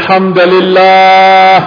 الحمد لله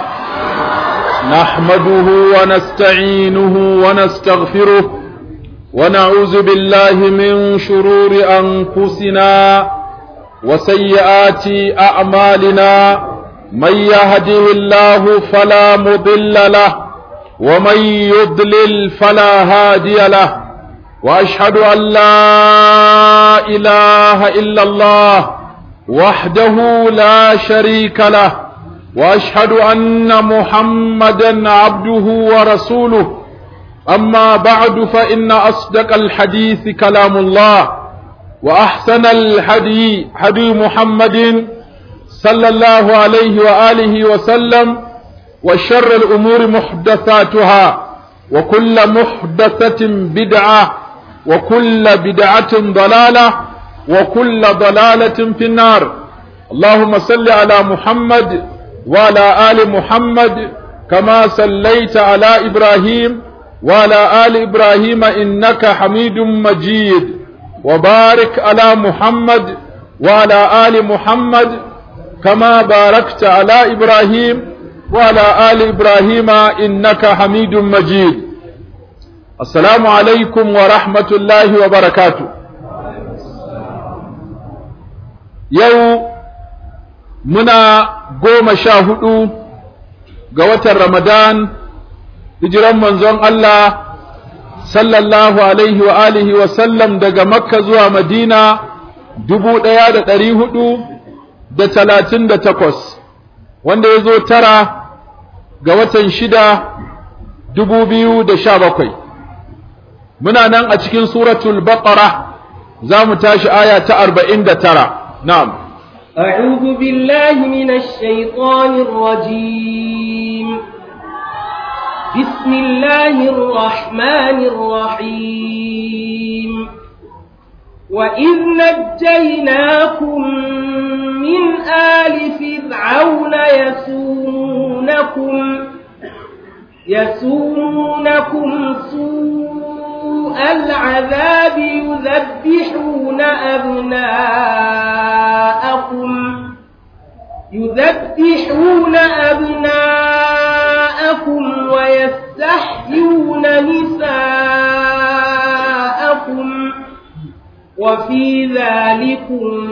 نحمده ونستعينه ونستغفره ونعوذ بالله من شرور أنفسنا وسيئات أعمالنا من يهده الله فلا مضل له ومن يضلل فلا هادي له وأشهد أن لا إله إلا الله وحده لا شريك له واشهد ان محمدا عبده ورسوله اما بعد فان اصدق الحديث كلام الله واحسن الحدي حدي محمد صلى الله عليه واله وسلم وشر الامور محدثاتها وكل محدثه بدعه وكل بدعه ضلاله وكل ضلالة في النار اللهم صل على محمد وعلى آل محمد كما صليت على إبراهيم وعلى آل إبراهيم إنك حميد مجيد وبارك على محمد وعلى آل محمد كما باركت على إبراهيم وعلى آل إبراهيم إنك حميد مجيد السلام عليكم ورحمة الله وبركاته yau muna goma sha hudu ga watan Ramadan hijiran manzon Allah sallallahu alaihi wa alihi wa sallam daga Makka zuwa Madina dubu ɗaya da ɗari hudu da talatin da takwas wanda ya zo tara ga watan shida dubu biyu da sha bakwai muna nan a cikin suratul baqara za mu tashi aya ta arba'in da tara نعم أعوذ بالله من الشيطان الرجيم بسم الله الرحمن الرحيم وإذ نجيناكم من آل فرعون يسومونكم يسومونكم سوء العذاب يذبحون أبناءكم يذبحون أبناءكم ويستحيون نساءكم وفي ذلكم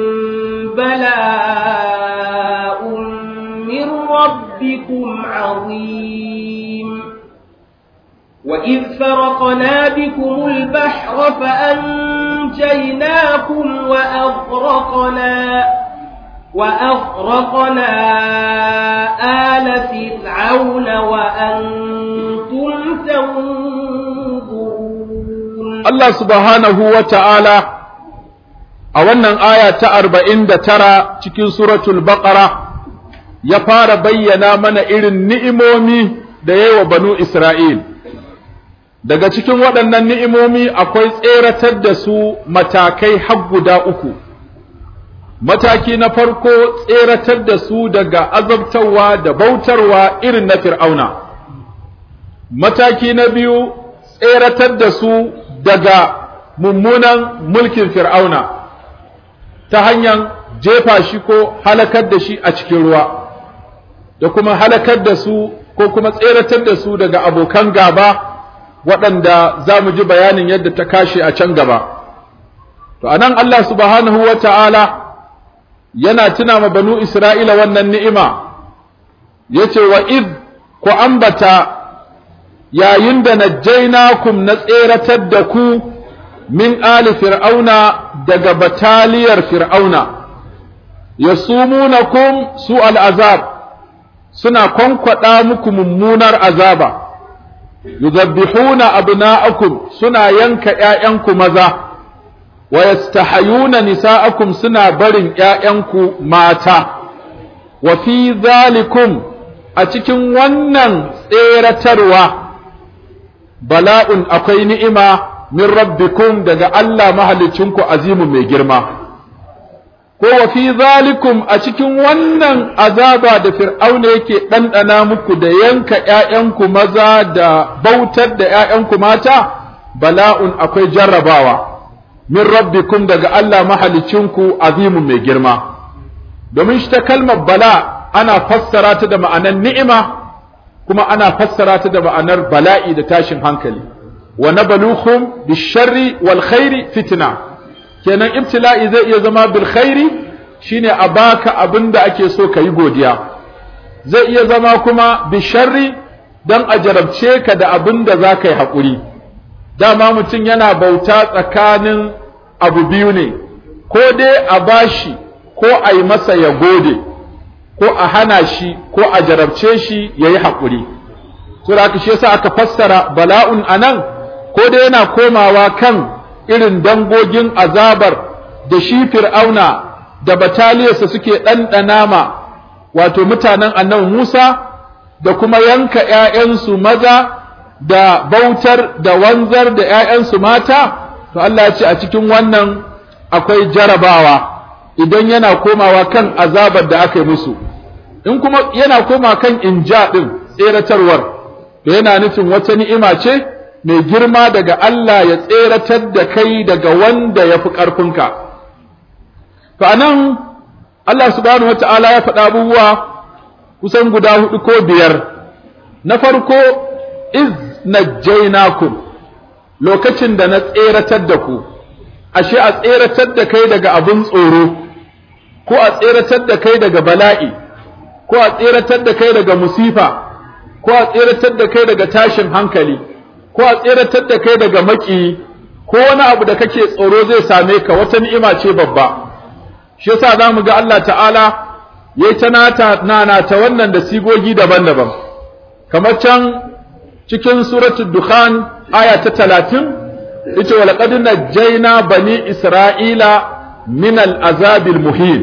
بلاء من ربكم عظيم وإذ فرقنا بكم البحر فأنجيناكم وأغرقنا وأغرقنا آل فرعون وأنتم تنظرون الله سبحانه وتعالى a wannan aya ta arba'in da tara cikin suratul baqara ya fara bayyana mana irin ni'imomi da yayi wa banu Isra'il daga cikin waɗannan ni'imomi akwai tseratar da su matakai har guda uku mataki na farko tseratar da su daga azabtarwa da bautarwa irin na fir'auna mataki na biyu tseratar da su daga mummunan mulkin fir'auna ta hanyar jefa shi ko halakar da shi a cikin ruwa da kuma halakar da su ko kuma tseratar da su daga abokan gaba waɗanda za mu ji bayanin yadda ta kashe a can gaba. To, a nan Allah subhanahu wa ta'ala yana tuna ma banu Isra'ila wannan ni'ima, ya ce wa id ku ambata yayin da najjainakum na tseratar da ku min ali fir'auna daga bataliyar fir'auna, ya sumunakum su al'azab, suna kwankwaɗa muku mummunar azaba. yuzabbihuna abna'akum suna yanka ƴaƴanku maza wa yastahayuna nisa'akum suna barin ƴaƴanku mata wa fi zalikum a cikin wannan tseratarwa bala'un akwai ni'ima min rabbikum daga Allah mahalicinku azimu mai girma ko wa fi zalikum a cikin wannan azaba da fir'auna yake ɗanɗana muku da yanka ’ya'yanku maza da bautar da ’ya'yanku mata bala'un akwai jarrabawa min rabbikum daga Allah mahalicinku azimun mai girma domin shi ta kalmar bala ana fassara ta da ma'anar ni'ima kuma ana fassara ta da ma'anar bala'i da tashin hankali wa nabluhum bisharri wal khairi fitna kenan ibtila'i zai iya zama bil khairi shine a baka abinda ake so ka yi godiya zai iya zama kuma bisharri dan a jarabce ka da abinda za ka yi haƙuri dama mutum yana bauta tsakanin abu biyu ne ko dai a bashi ko a yi masa ya gode ko a hana shi ko a jarabce shi ya yi haƙuri so da shi yasa aka fassara bala'un anan ko dai yana komawa kan irin dangogin azabar da shi fir'auna da bataliyarsa suke ɗanɗana ma wato mutanen annabi Musa da kuma yanka ‘ya'yansu maza da bautar da wanzar da ‘ya'yansu mata to Allah ya ce a cikin wannan akwai jarabawa idan yana komawa kan azabar da aka yi musu in kuma yana koma kan inja ɗin tseratarwar da yana nufin wata ni'ima ce mai girma daga Allah ya tseratar da kai daga wanda ya fi ƙarfinka to anan Allah subhanahu wata'ala ya faɗa abubuwa kusan guda hudu ko biyar na farko iz najjaynakum lokacin da na tseratar da ku ashe a tseratar da kai daga abin tsoro ko a tseratar da kai daga bala'i ko a tseratar da kai daga musifa ko a tseratar da kai daga tashin hankali ko a tseratar da kai daga maki ko wani abu da kake tsoro zai same ka wata ni'ima ce babba shi yasa zamu ga Allah ta'ala yayi ta nata nana ta wannan da sigogi daban-daban kamar can cikin suratul dukhan aya ta 30 yace wa laqad najjayna bani isra'ila min al-azabil muhin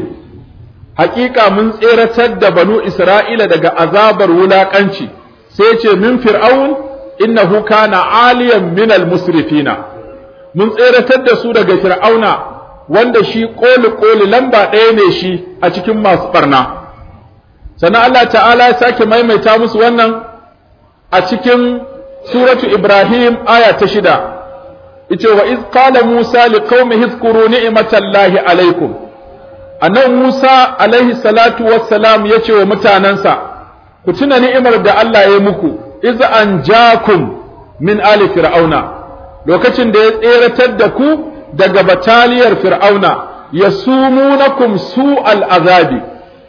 haƙiƙa mun tseratar da banu isra'ila daga azabar wulaƙanci sai ce min fir'aun innahu kana aliyan min al-musrifina mun tseratar da su daga fir'auna wanda shi koli koli lamba ɗaya ne shi a cikin masu barna sannan Allah ta'ala ya sake maimaita musu wannan a cikin suratu Ibrahim aya ta shida ita wa iz qala Musa liqaumihi izkuru ni'matallahi alaikum annabi Musa alaihi salatu wassalam yace wa mutanansa ku tuna ni'imar da Allah ya muku iz anjakum min ali fir'auna lokacin da ya tseratar da ku daga bataliyar fir'auna yasumunakum su'al azabi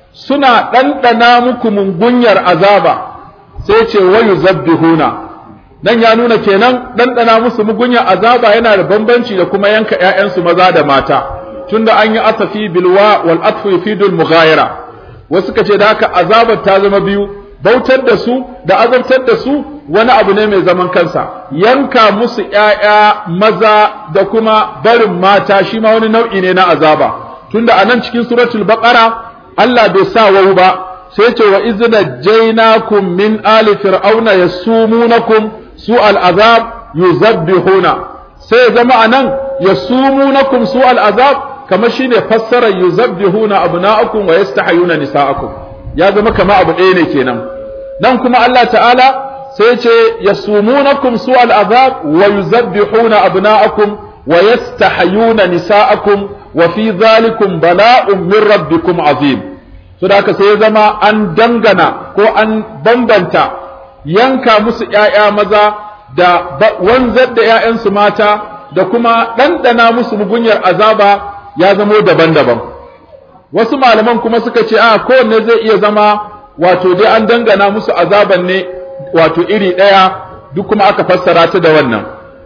suna ɗanɗana muku mungunyar azaba sai ce wayu zabbihuna nan ya nuna kenan ɗanɗana musu mugunyar azaba yana da bambanci da kuma yanka ‘ya'yansu maza da mata tunda an yi asafi bilwa wal atfu yufidul mughayira wasu ka ce da haka azabar ta zama biyu bautar da su da azabtar da su wani abu ne mai zaman kansa yanka musu ‘ya'ya maza da kuma barin mata shi ma wani nau'i ne na azaba tunda a nan cikin suratul baqara Allah bai sa wau ba sai ce wa izna jainakum min ali fir'auna yasumunakum su al'azab yuzabbihuna sai zama anan yasumunakum su al'azab kamar shine fassarar yuzabbihuna abna'akum wa yastahayuna nisa'akum ya zama kama abu ɗaya ne kenan nan kuma Allah ta'ala sai ce yasumunakum su al'azab wa yuzabbihuna abna'akum wa yastahayuna nisa'akum wa fi zalikum bala'un min rabbikum azim so da haka sai ya zama an dangana ko an bambanta yanka musu ƴaƴa maza da wanzar da ƴaƴansu mata da kuma ɗanɗana musu mugunyar azaba ya zamo daban-daban wasu malaman kuma suka ce a kowanne zai iya zama wato dai an dangana musu azaban ne wato iri ɗaya duk kuma aka fassara ta da wannan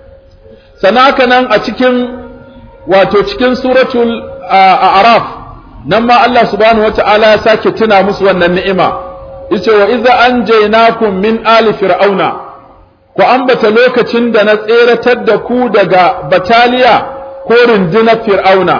sana haka nan a cikin wato cikin suratul a'raf nan ma Allah subhanahu wata'ala ya sake tuna musu wannan ni'ima yace wa idza anjaynakum min ali fir'auna ku ambata lokacin da na tseratar da ku daga bataliya ko rundunar fir'auna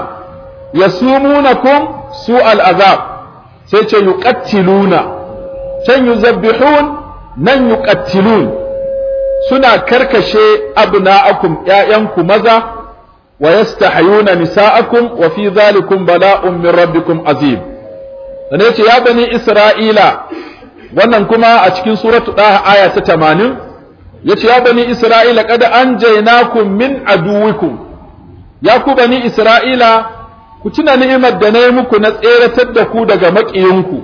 yasumunakum su al'azab sai ce yuqattiluna can yuzabbihun nan yuqattilun suna karkashe abna'akum ƴaƴanku maza wa yastahayuna nisa'akum wa fi dhalikum bala'un min rabbikum azim dan yace ya bani isra'ila wannan kuma a cikin suratu daha aya ta 80 yace ya bani isra'ila qad anjaynakum min aduwikum ya ku bani isra'ila ku tuna ni'imar da na yi muku na tseratar da ku daga maƙiyinku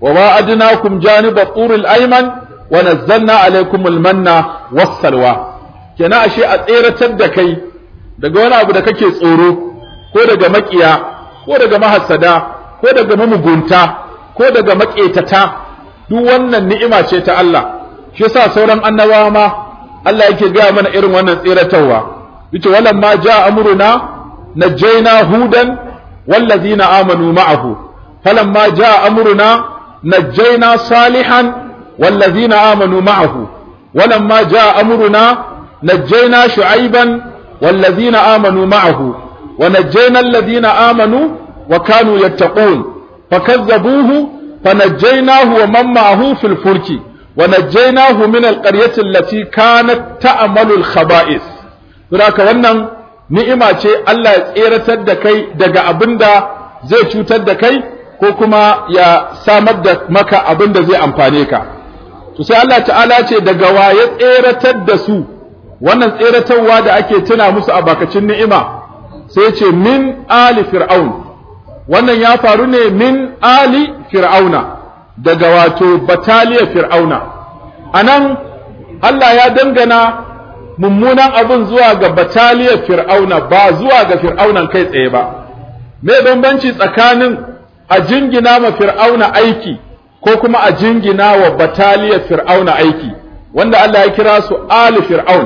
wa wa'adnakum janiba turil ayman wa nazzalna alaykumul manna was-salwa kenan ashe a tseratar da kai daga wani abu da kake tsoro ko daga makiya ko daga mahassada ko daga mamugunta ko daga maƙetata duk wannan ni'ima ce ta Allah shi yasa sauran annabawa ma Allah yake gaya mana irin wannan tseratarwa yace walam ma jaa amruna najjayna hudan wallazina amanu ma'ahu falamma jaa amruna najjayna salihan wallazina amanu ma'ahu walamma jaa amruna najjayna shu'ayban wallazina amanu ma'ahu ونجينا الذين آمنوا وكانوا يتقون فكذبوه فنجيناه ومن معه في الفلك ونجيناه من القرية التي كانت تأمل الخبائث ذلك wannan ni'ima ce Allah ya tseratar da kai daga abinda zai cutar da kai ko kuma ya samar da maka abinda zai amfane ka to sai Allah ta'ala ce daga wa ya tseratar da su wannan tseratarwa da ake tuna musu a bakacin ni'ima sai ce min ali fir'aun wannan ya faru ne min ali fir'auna daga wato bataliyar fir'auna anan Allah ya dangana mummunan abin zuwa ga bataliyar fir'auna ba zuwa ga fir'aunan kai tsaye ba me bambanci tsakanin a jingina ma fir'auna aiki ko kuma a jingina wa bataliyar fir'auna aiki wanda Allah ya kira su ali fir'aun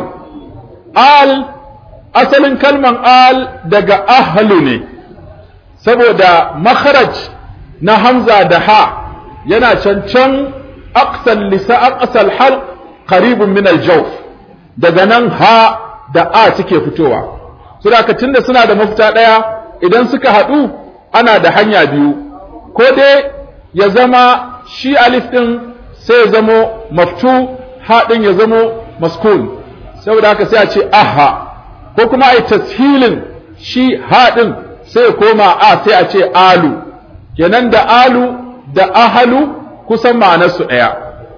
al asalin kalman al daga ahlu ne saboda makharaj na hamza da ha yana cancan aqsal lisa aqsal hal qaribun min al-jawf daga nan ha da a suke fitowa su da tunda suna da mafita daya idan suka haɗu ana da hanya biyu ko dai ya zama shi alif din sai ya zamo maftu ha din ya zamo maskun saboda haka sai a ce aha ko kuma ai tashilin shi haɗin sai koma a sai a ce alu kenan da alu da ahalu kusan ma'anarsu ɗaya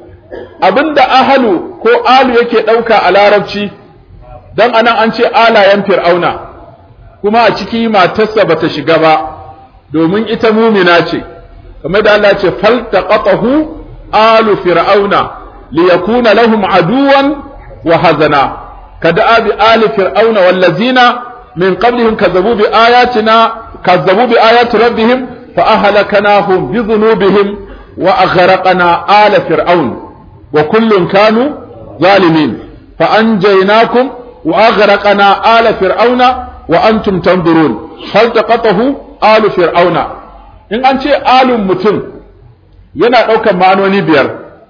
abinda ahalu ko alu yake ɗauka a larabci don anan an ce alayen fir'auna kuma a ciki matarsa bata shiga ba domin ita mumina ce kamar da Allah ce faltaqatahu alu fir'auna liyakuna lahum aduwan wa hazana كدأب آل فرعون والذين من قبلهم كذبوا بآياتنا كذبوا بآيات ربهم فأهلكناهم بذنوبهم وأغرقنا آل فرعون وكل كانوا ظالمين فأنجيناكم وأغرقنا آل فرعون وأنتم تنظرون فالتقطه آل فرعون إن أنت آل متن yana ɗaukar ma'anoni biyar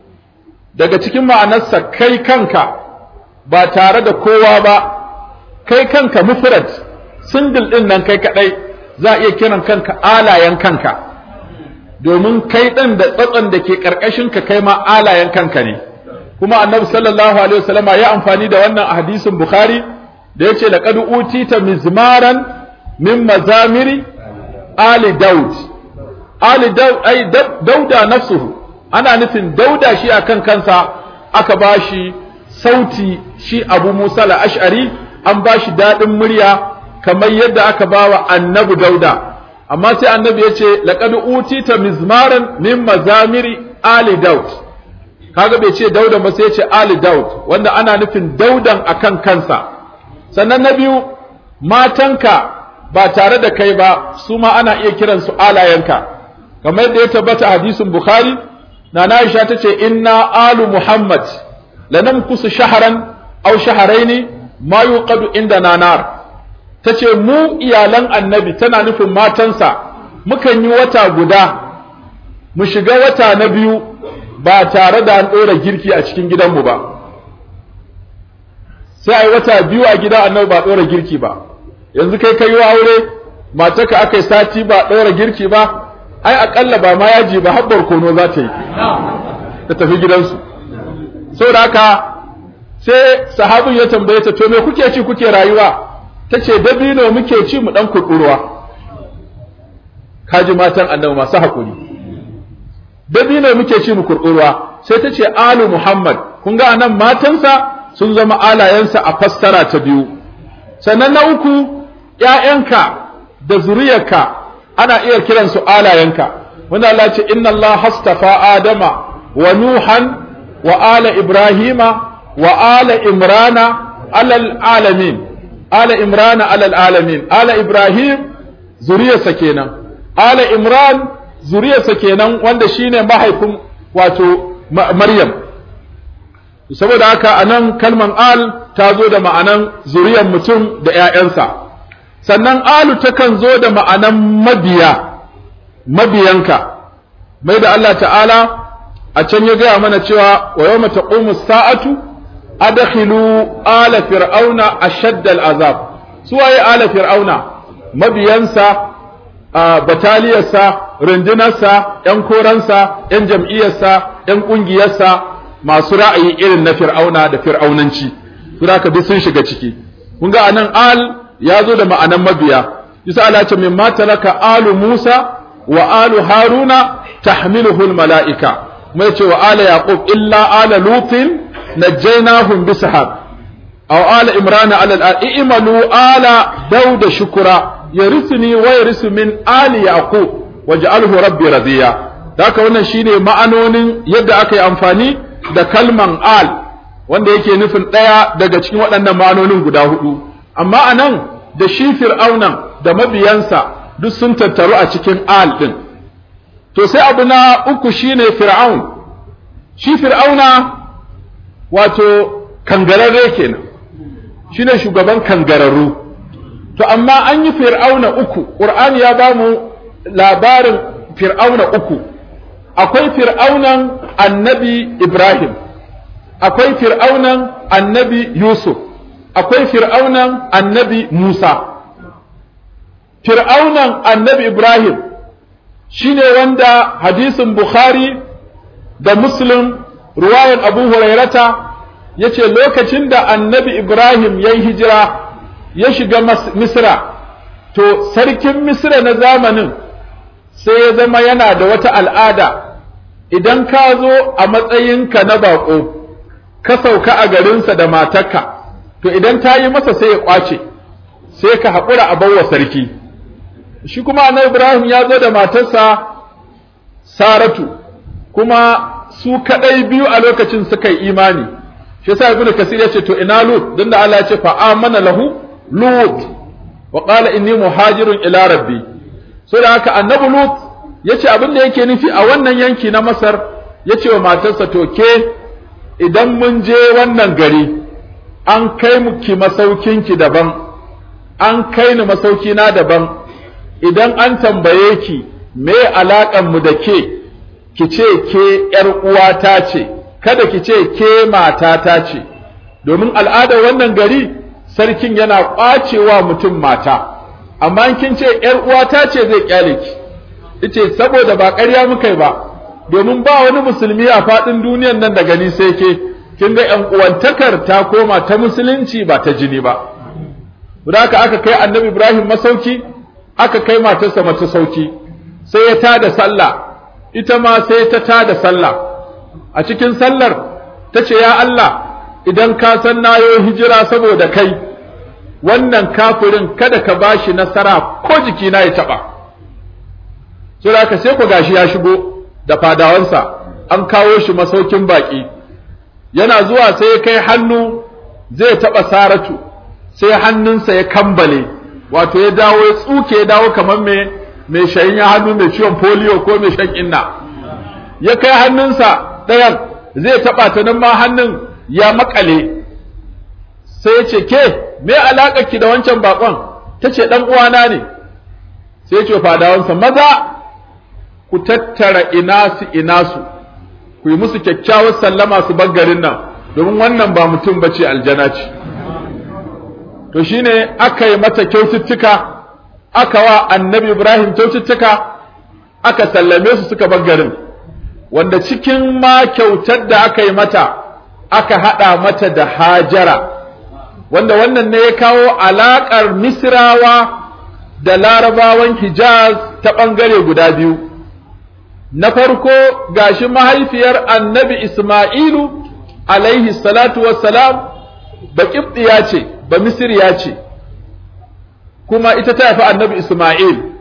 daga cikin ma'anarsa kai kanka ba tare da kowa ba kai kanka mufrad single din nan kai kadai za iya kiran kanka alayen kanka domin kai ɗin da tsatson da ke karkashin ka kai ma alayen kanka ne kuma annabi sallallahu alaihi wasallama ya amfani da wannan a hadisin bukhari da yace laqad utita mizmaran min mazamiri ali daud ali daud ai dauda nafsuhu ana nufin dauda shi akan kansa aka bashi sauti shi abu musa ashari an ba shi daɗin murya kamar yadda aka ba wa annabi dauda amma sai annabi ya ce laƙad utita mizmaran min mazamiri ali daud kaga bai ce dauda ba sai ya ce ali daud wanda ana nufin daudan akan kansa sannan na biyu matanka ba tare da kai ba su ma ana iya kiransu alayenka kamar yadda ya tabbata hadisin bukhari na Aisha ta ce inna alu muhammad lanamkusu shaharan aw shaharaini ma yuqadu inda nanar tace mu iyalan annabi tana nufin matansa mukan yi wata guda mu shiga wata na biyu ba tare da an ɗora girki a cikin gidanmu ba sai a yi wata biyu a gidan annabi ba ɗora girki ba yanzu kai kai yi aure matarka aka yi sati ba ɗora girki ba ai aƙalla ba ma yaji ba habbar kono za ta yi ta tafi gidansu saboda haka sai sahabin ya tambaye ta to me kuke ci kuke rayuwa tace dabino muke ci mu dan kuɗurwa kaji matan annabi masu hakuri dabino muke ci mu kurkurwa sai ta ce alu muhammad kun ga anan matansa sun zama alayensa a fassara ta biyu sannan na uku ‘ya'yanka da zuriyarka ana iya kiransu alayenka wanda Allah ce inna Allah hastafa Adama wa Nuhan wa ala Ibrahima wa ala Imrana alal alamin ala Imrana alal alamin ala Ibrahim zuriyarsa kenan ala Imran zuriyarsa kenan wanda shine mahaifin wato Maryam saboda haka anan kalman al ta zo da ma'anan zuriyar mutum da ‘ya'yansa sannan alu takan zo da ma'anan mabiya mabiyanka mai da Allah ta'ala a can ya gaya mana cewa wa yau mata sa'atu adakhilu ala fir'auna ashaddal azab suwaye ala fir'auna mabiyansa a bataliyarsa rundunarsa ‘yan koransa ‘yan jam'iyyarsa ‘yan ƙungiyarsa masu ra'ayi irin na fir'auna da fir'aunanci sura ka duk sun shiga ciki kun ga anan al ya zo da ma'anan mabiya yasa Allah ce min matalaka alu Musa wa alu Haruna tahmiluhu al mala'ika mai ce wa ala yaqub illa ala lutin najaynahum bisahab aw ala imrana ala al i'malu ala dauda shukura yarisuni wa yarisu min ali yaqub waj'alhu rabbi radiya haka wannan shine ma'anonin yadda aka yi amfani da kalman al wanda yake nufin ɗaya daga cikin waɗannan ma'anonin guda hudu amma a nan da shi fir'aunan da mabiyansa duk sun tattaru a cikin al ɗin to sai abu na uku shine fir'aun shi fir'auna wato kangararre kenan shine shugaban kangararru to amma an yi fir'auna uku ƙur'ani ya ba mu labarin fir'auna uku akwai fir'aunan annabi ibrahim akwai fir'aunan annabi Yusuf, akwai fir'aunan annabi Musa. Fir'aunan annabi Ibrahim shi ne wanda hadisin Bukhari da Muslim ruwayan Abu Hurairata ya ce lokacin da annabi Ibrahim ya yi hijira ya shiga Misra, to sarkin Misra na zamanin sai ya zama yana da wata al'ada idan ka zo a matsayinka na baƙo. ka sauka a garinsa da matarka to idan ta yi masa sai ya kwace sai ka haƙura a bawa sarki shi kuma annabi Ibrahim ya zo da matarsa Saratu kuma su kadai biyu a lokacin suka yi imani shi yasa ibnu kasir ya ce to ina lut dan da Allah ya ce fa amana lahu lut wa qala inni muhajirun ila rabbi so da haka annabi lut yace abin da yake nufi a wannan yanki na Masar yace wa matarsa to ke idan mun je wannan gari an kai mu ki masaukinki daban an kai ni masauki na daban idan an tambaye ki me alaƙan mu da ke ki ce ke ƴar uwata ce kada ki ce ke matata ce domin al'adar wannan gari sarkin yana ƙwacewa mutum mata amma kin ce ƴar uwata ce zai kyale ki ice saboda ba ƙarya muka yi ba domin ba wani musulmi a faɗin duniyan nan da gani sai ke kin ga ƴan uwantakar ta koma ta musulunci ba ta jini ba haka aka kai annabi Ibrahim masauki aka kai matarsa mata sauki sai ya tada sallah ita ma sai ta tada sallah a cikin sallar ta ce ya Allah idan ka san nayo hijira saboda kai wannan kafirin kada ka bashi nasara ko jikina ya taɓa sai ka sai ku gashi ya shigo da fadawansa an kawo shi masaukin baƙi yana zuwa sai ya kai hannu zai taɓa saratu sai hannunsa ya kambale wato ya dawo ya tsuke ya dawo kamar mai mai shayin ya hannu mai ciwon polio ko mai shan inna ya kai hannunsa ɗayan zai taɓa ta nan ma hannun ya makale sai ya ce ke me alaƙar ki da wancan bakon ta ce ɗan uwana ne sai ya ce fadawansa maza ku tattara inasu inasu ku yi musu kyakkyawar sallama su bar garin nan domin wannan ba mutum bace aljana ce to shine aka yi mata kyaututtuka aka wa annabi Ibrahim kyaututtuka aka sallame su suka bar garin wanda cikin ma kyautar da aka yi mata aka haɗa mata da hajara wanda wannan ne ya kawo alaƙar misrawa da larabawan hijaz ta ɓangare guda biyu na farko gashi mahaifiyar annabi isma'ilu alaihi salatu wassalam baƙibɗiya ce ba misiriya ce kuma ita ta haifi annabi Ismail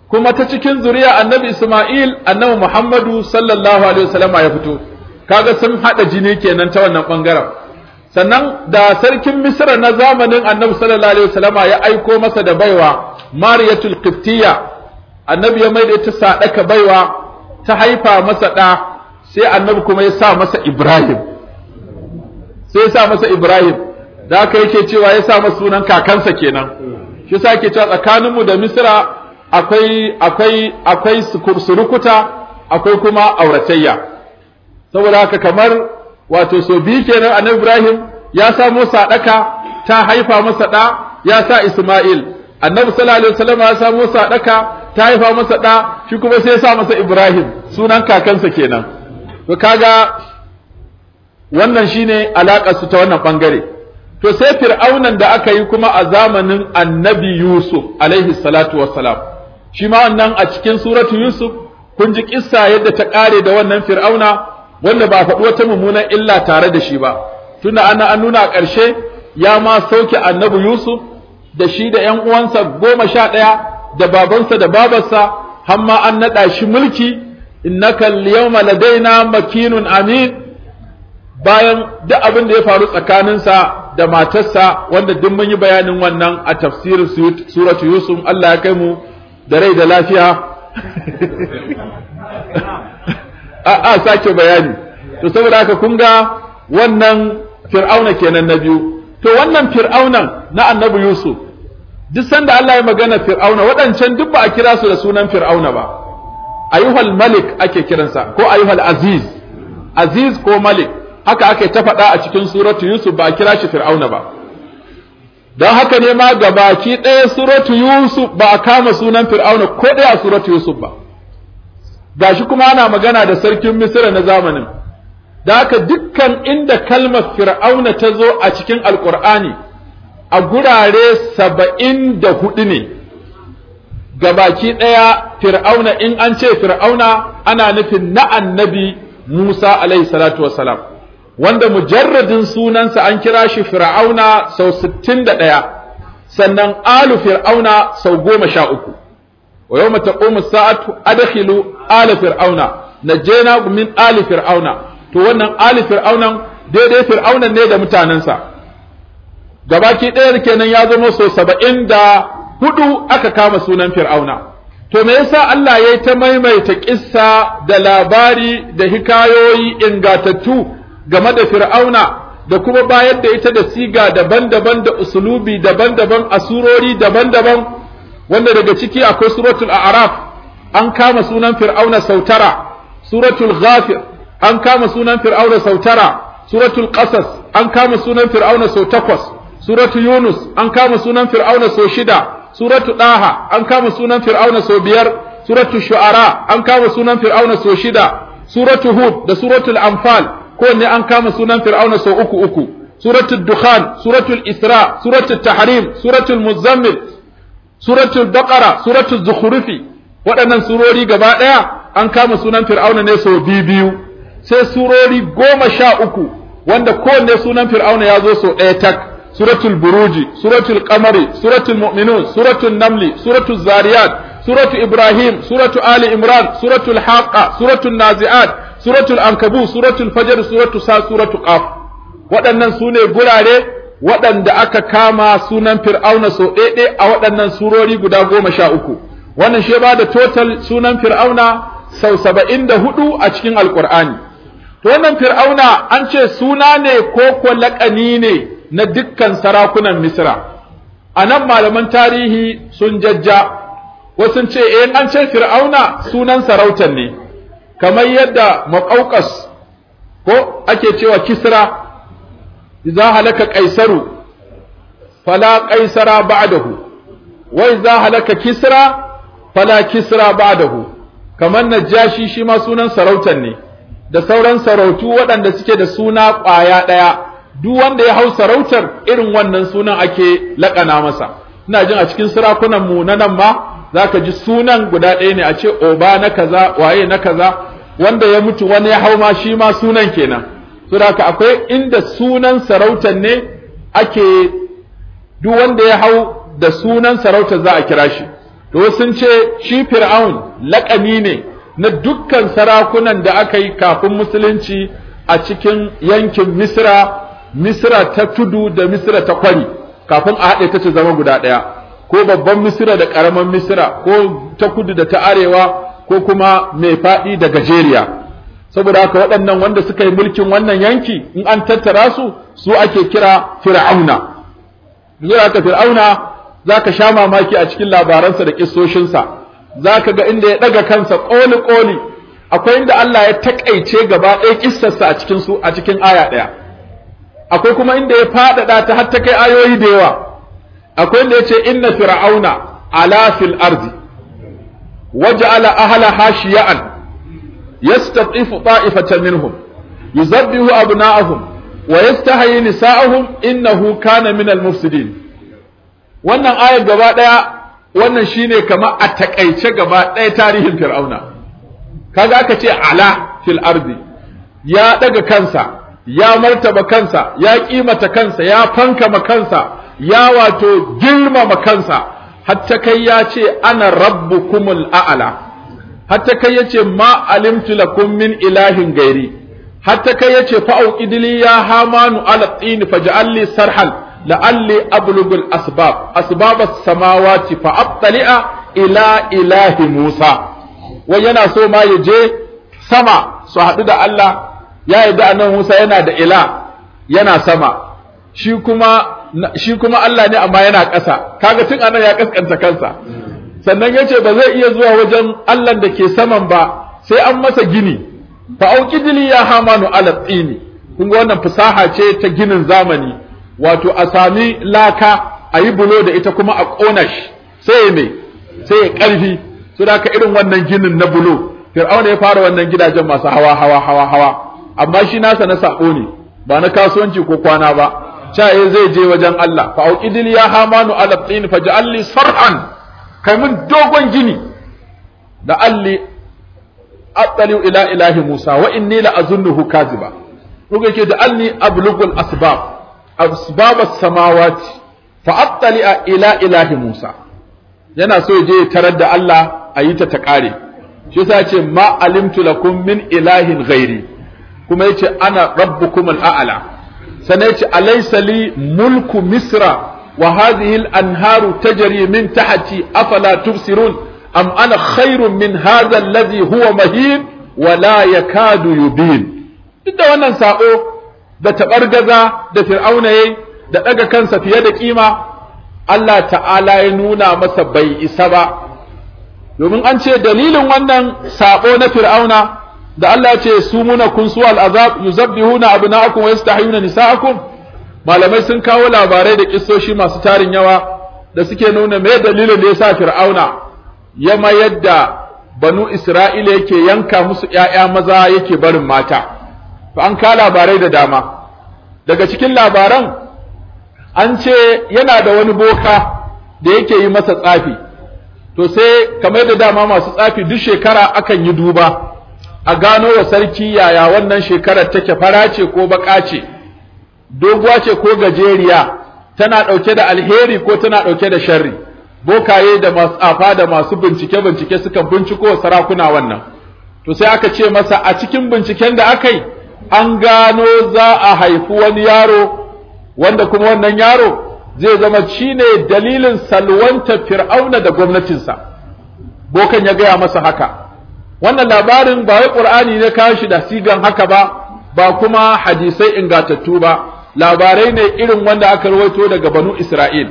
kuma ta cikin zuriya annabi Isma'il annabi Muhammadu sallallahu alaihi wasallama ya fito kaga sun hada jini kenan ta wannan bangaren sannan da sarkin Misra na zamanin annabi sallallahu alaihi wasallama ya aiko masa da baiwa Mariyatul Qibtiyya annabi ya maida ita sadaka baiwa ta haifa masa da sai annabi kuma ya sa masa Ibrahim sai ya sa masa Ibrahim da haka yake cewa ya sa masa sunan kakansa kenan shi yasa yake cewa tsakaninmu da Misra akwai akwai akwai surukuta akwai kuma auratayya saboda haka kamar wato so biyu kenan annabi Ibrahim ya samo sadaka ta haifa masa da ya sa Isma'il annabi sallallahu alaihi wasallam ya samo sadaka ta haifa masa da shi kuma sai ya sa masa Ibrahim sunan kakansa kenan to kaga wannan shine alakar su ta wannan bangare to sai fir'aunan da aka yi kuma a zamanin annabi Yusuf alaihi salatu wassalam shi ma wannan a cikin suratu Yusuf kun ji kissa yadda ta kare da wannan fir'auna wanda ba faɗi wata mummunan illa tare da shi ba tunda ana an nuna a ƙarshe ya ma sauke annabi Yusuf da shi da ƴan uwansa goma sha ɗaya da babansa da babarsa har ma an naɗa shi mulki innaka al-yawma ladaina makinun amin bayan duk abin da ya faru tsakaninsa da matarsa wanda duk mun yi bayanin wannan a tafsirin suratu Yusuf Allah ya kai mu da rai da lafiya a a sake bayani to saboda haka kun ga wannan fir'auna kenan na biyu to wannan fir'aunan na annabi yusuf duk sanda Allah ya magana fir'auna waɗancan duk ba a kira su da sunan fir'auna ba ayyuhal malik ake kiransa ko ayyuhal aziz aziz ko malik haka ake ta faɗa a cikin suratu yusuf ba a kira shi fir'auna ba don haka ne ma gabaki ɗaya suratu Yusuf ba a kama sunan Fir'auna ko ɗaya a suratu Yusuf ba gashi kuma ana magana da sarkin Misira na zamanin da haka dukkan inda kalmar Fir'auna ta zo a cikin Alƙur'ani a gurare saba'in da hudu ne gabaki ɗaya Fir'auna in an ce Fir'auna ana nufin na annabi Musa alaihi salatu wassalam wanda mujarradin sunansa an kira shi fir'auna sau sittin da ɗaya sannan alu fir'auna sau goma sha uku wa yau mata ƙomu sa'atu adakhilu ala fir'auna na jena min ali fir'auna to wannan ali fir'aunan daidai fir'aunan ne da mutanensa gabaki ɗaya kenan ya zama sau saba'in da hudu aka kama sunan fir'auna to me yasa Allah ya yi ta maimaita kissa da labari da hikayoyi ingatattu game da fir'auna da kuma bayar da ita da siga daban-daban da usulubi daban-daban a surori daban-daban wanda daga ciki akwai suratul a'raf an kama sunan fir'auna sautara suratul ghafir an kama sunan fir'auna sautara suratul qasas an kama sunan fir'auna sau takwas suratul yunus an kama sunan fir'auna sau shida suratul daha an kama sunan fir'auna sau biyar suratul shu'ara an kama sunan fir'auna sau shida suratul hud da suratul anfal kowanne an kama sunan fir'auna sau uku uku suratul dukhan suratul isra suratul tahrim suratul muzammil suratul baqara suratul zukhrufi waɗannan surori gaba ɗaya an kama sunan fir'auna ne sau biyu biyu sai surori goma sha uku wanda kowanne sunan fir'auna ya zo sau ɗaya tak suratul buruji suratul qamari suratul mu'minun suratul namli suratul zariyat suratul ibrahim suratul ali imran suratul haqa suratul nazi'at suratul ankabu suratul fajr suratul sa suratul qaf waɗannan su ne gurare waɗanda aka kama sunan fir'auna sau ɗaiɗai a waɗannan surori guda goma sha uku wannan shi ba da total sunan fir'auna sau saba'in da hudu a cikin alƙur'ani to wannan fir'auna an ce suna ne ko ko laƙani ne na dukkan sarakunan misra a nan malaman tarihi sun jajja wasu ce eh an ce fir'auna sunan sarautar ne kamar yadda maƙauƙas ko ake cewa kisra idza halaka qaisaru fala qaisara ba'dahu wa idza halaka kisra fala kisra ba'dahu kamar najashi shi ma sunan sarautar ne da sauran sarautu waɗanda suke da suna ƙwaya ɗaya duk wanda ya hau sarautar irin wannan sunan ake laƙana masa ina jin a cikin sarakunan mu na nan ma zaka ji sunan guda ɗaya ne a ce oba na kaza waye na kaza wanda ya mutu wani ya hau ma shi ma sunan kenan saboda akwai inda sunan sarautar ne ake duk wanda ya hau da sunan sarautar za a kira shi to sun ce shi fir'aun laƙani ne na dukkan sarakunan da aka yi kafin musulunci a cikin yankin misra misra ta tudu da misra ta kwari kafin a haɗe ta ce zama guda ɗaya ko babban misra da ƙaramin misra ko ta kudu da ta arewa ko kuma mai faɗi da gajeriya saboda haka waɗannan wanda suka yi mulkin wannan yanki in an tattara su su ake kira fir'auna zuwa haka fir'auna za ka sha mamaki a cikin labaransa da kissoshinsa za ka ga inda ya ɗaga kansa ƙoli-ƙoli akwai inda Allah ya taƙaice gaba ɗaya kissarsa a cikin su a cikin aya ɗaya akwai kuma inda ya faɗaɗa ta har ta kai ayoyi da yawa akwai inda ya ce inna fir'auna ala fil ardi waja'ala ahlaha shiya'an yastatifu ta'ifatan minhum yuzabbihu abna'ahum wa yastahyi nisa'ahum innahu kana minal mufsidin wannan ayar gaba daya wannan shine kama a takaice gaba daya tarihin fir'auna kaga aka ce ala fil ardi ya daga kansa ya martaba kansa ya kimata kansa ya fankama kansa ya wato girmama kansa hatta kai ya ce ana rabbukumul a'la hatta kai ya ce ma alimtu lakum min ilahin gairi hatta kai ya ce fa'auqidli ya hamanu ala tsini faj'alli sarhal la'alli ablugul asbab asbab as-samawati fa abtali'a ila ilahi Musa wai yana so ma ya je sama su haɗu da Allah ya yarda annabi Musa yana da ila yana sama shi kuma shi kuma Allah ne amma yana ƙasa kaga tun anan ya kaskanta kansa sannan yace ba zai iya zuwa wajen Allah da ke saman ba sai an masa gini fa auqidli ya hamanu ala tsini kun ga wannan fasaha ce ta ginin zamani wato a sami laka a yi bulo da ita kuma a ƙona shi sai me sai ya ƙarfi su da irin wannan ginin na bulo fir'auna ya fara wannan gidajen masu hawa hawa hawa hawa amma shi nasa na sako ne ba na kasuwanci ko kwana ba caye zai je wajen Allah fa auqidil ya hamanu ala tin faj'alli sarhan kai mun dogon gini da alli attali ila ilahi Musa wa inni la azunnuhu kaziba ruga yake da alli ablugul asbab asbab as-samawati fa attali ila ilahi Musa yana so ya je ya tarar da Allah a yi ta ta kare shi yasa ce ma alimtu lakum min ilahin ghairi kuma yace ana rabbukum al-a'la sannan yace alaysa li mulku misra wa hadhihi al-anharu tajri min tahti afala tubsirun am ana khairun min hadha alladhi huwa mahin wa la yakadu yubin duk da wannan sako da tabargaza da fir'auna yayi da daga kansa fiye da kima Allah ta'ala ya nuna masa bai isa ba domin an ce dalilin wannan sabo na fir'auna da Allah ya ce su muna kun su al'azab yuzabbihuna abna'akum wa yastahiyuna nisa'akum malamai sun kawo labarai da kissoshi masu tarin yawa da suke nuna me dalilin da yasa fir'auna ya mayar da banu isra'ila yake yanka musu ƴaƴa maza yake barin mata to an ka labarai da dama daga cikin labaran an ce yana da wani boka da yake yi masa tsafi to sai kamar da dama masu tsafi duk shekara akan yi duba a gano wa sarki yaya wannan shekarar take fara ce ko baka ce doguwa ce ko gajeriya tana ɗauke da alheri ko tana ɗauke da sharri bokaye da masu tsafa da masu bincike bincike suka binciko sarakuna wannan to sai aka ce masa a cikin binciken da aka yi an gano za a haifi wani yaro wanda kuma wannan yaro zai zama shine dalilin salwanta fir'auna da gwamnatinsa bokan ya gaya masa haka wannan labarin ba wai qur'ani ne kawo shi da sigan haka ba ba kuma hadisai ingatattu ba labarai ne irin wanda aka rawaito daga banu isra'il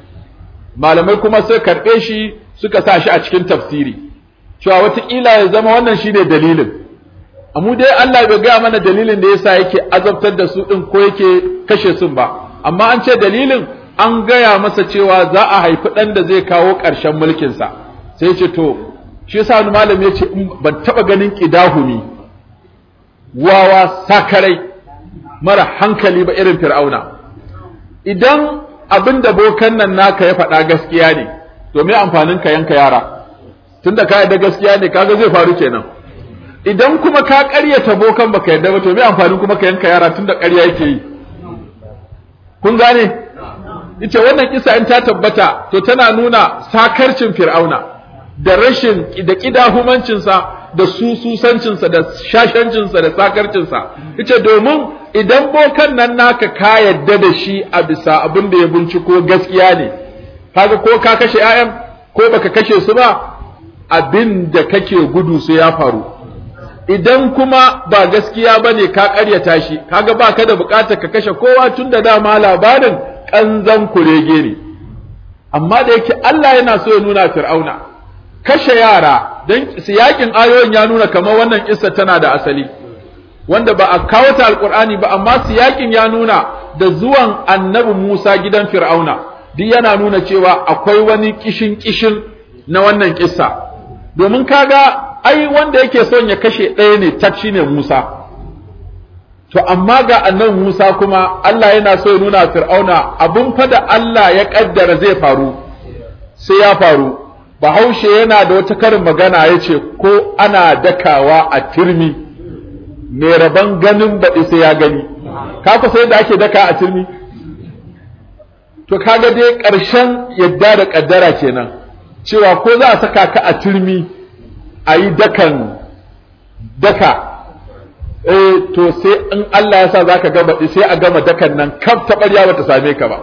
malamai kuma sai karɓe shi suka sa shi a cikin tafsiri cewa wataƙila ya zama wannan shine dalilin amma dai Allah bai gaya mana dalilin da yasa yake azabtar da su din ko yake kashe su ba amma an ce dalilin an gaya masa cewa za a haifi ɗan da zai kawo ƙarshen mulkinsa sai ce to shi yasa wani malami ya ce ban taɓa ganin ƙidahumi wawa sakarai mara hankali ba irin fir'auna idan abin da bokan nan naka ya faɗa gaskiya ne to me amfanin ka yanka yara tunda ka yarda gaskiya ne kaga zai faru kenan idan kuma ka ƙaryata bokan baka yarda ba to me amfanin kuma ka yanka yara tunda ƙarya yake yi kun gane ita wannan kisa in ta tabbata to tana nuna sakarcin fir'auna da rashin da kidahumancinsa da sususancinsa da shashancinsa da sakarcinsa yace domin idan bokan nan naka ka yadda da shi a bisa abin da ya binciko gaskiya ne kaga ko ka kashe 'ya'yan ko baka kashe su ba abin da kake gudu sai ya faru idan kuma ba gaskiya bane ka karyata shi kaga baka da bukatar ka kashe kowa tun da dama labarin kanzan kurege ne amma da yake Allah yana so ya nuna fir'auna kashe yara dan siyakin ayoyin ya nuna kamar wannan kissa tana da asali wanda ba a kawo ta alqur'ani ba amma siyakin ya nuna da zuwan annabi Musa gidan fir'auna duk yana nuna cewa akwai wani kishin kishin na wannan kissa domin kaga ai wanda yake son ya kashe ɗaya ne tak shine Musa to amma ga annabi Musa kuma Allah yana so ya nuna Fir'auna abun fa da Allah ya kaddara zai faru sai ya faru Bahaushe yana da wata karin magana yace ko ana dakawa a turmi mai rabon ganin baɗi sai ya gani ka ku sai da ake daka a turmi to kaga dai ƙarshen yadda da kaddara kenan cewa ko za a saka ka a turmi a yi dakan daka eh to sai in Allah ya sa za ka gama sai a gama dakan nan kaf ta ɓarya ba ta same ka ba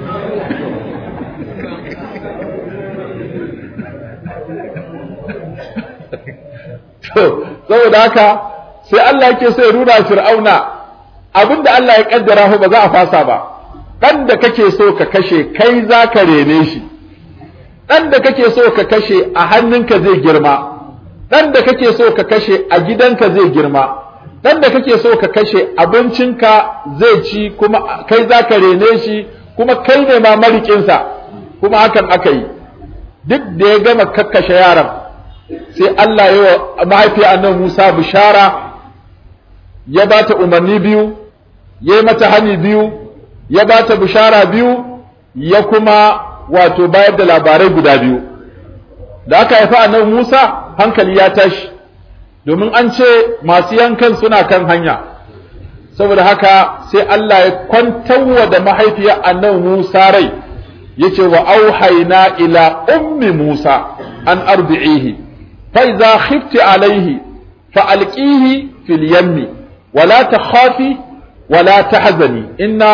to saboda haka sai Allah yake so ya nuna fir'auna abinda Allah ya kaddara ba za a fasa ba dan da kake so ka kashe kai za ka rene shi ɗan da kake so ka kashe a hannunka zai girma ɗan da kake so ka kashe a gidanka zai girma ɗan da kake so ka kashe abincinka zai ci kuma kai za ka rene shi kuma kai ne ma marikinsa kuma hakan aka yi duk da ya gama kakkashe yaran sai Allah ya wa mahaifiya annabi Musa bishara ya ba ta umarni biyu ya yi mata hani biyu ya ba ta bishara biyu ya kuma wato bayar da labarai guda biyu da aka haifa annabi Musa hankali ya tashi domin an ce masu yankan suna kan hanya saboda haka sai Allah ya kwantarwa da mahaifiyar annabi Musa rai yace wa auhayna ila ummi Musa an arbi'ihi fa idza khifti alayhi fa alqihi fil yammi ولا تخافي ولا تحزني إنا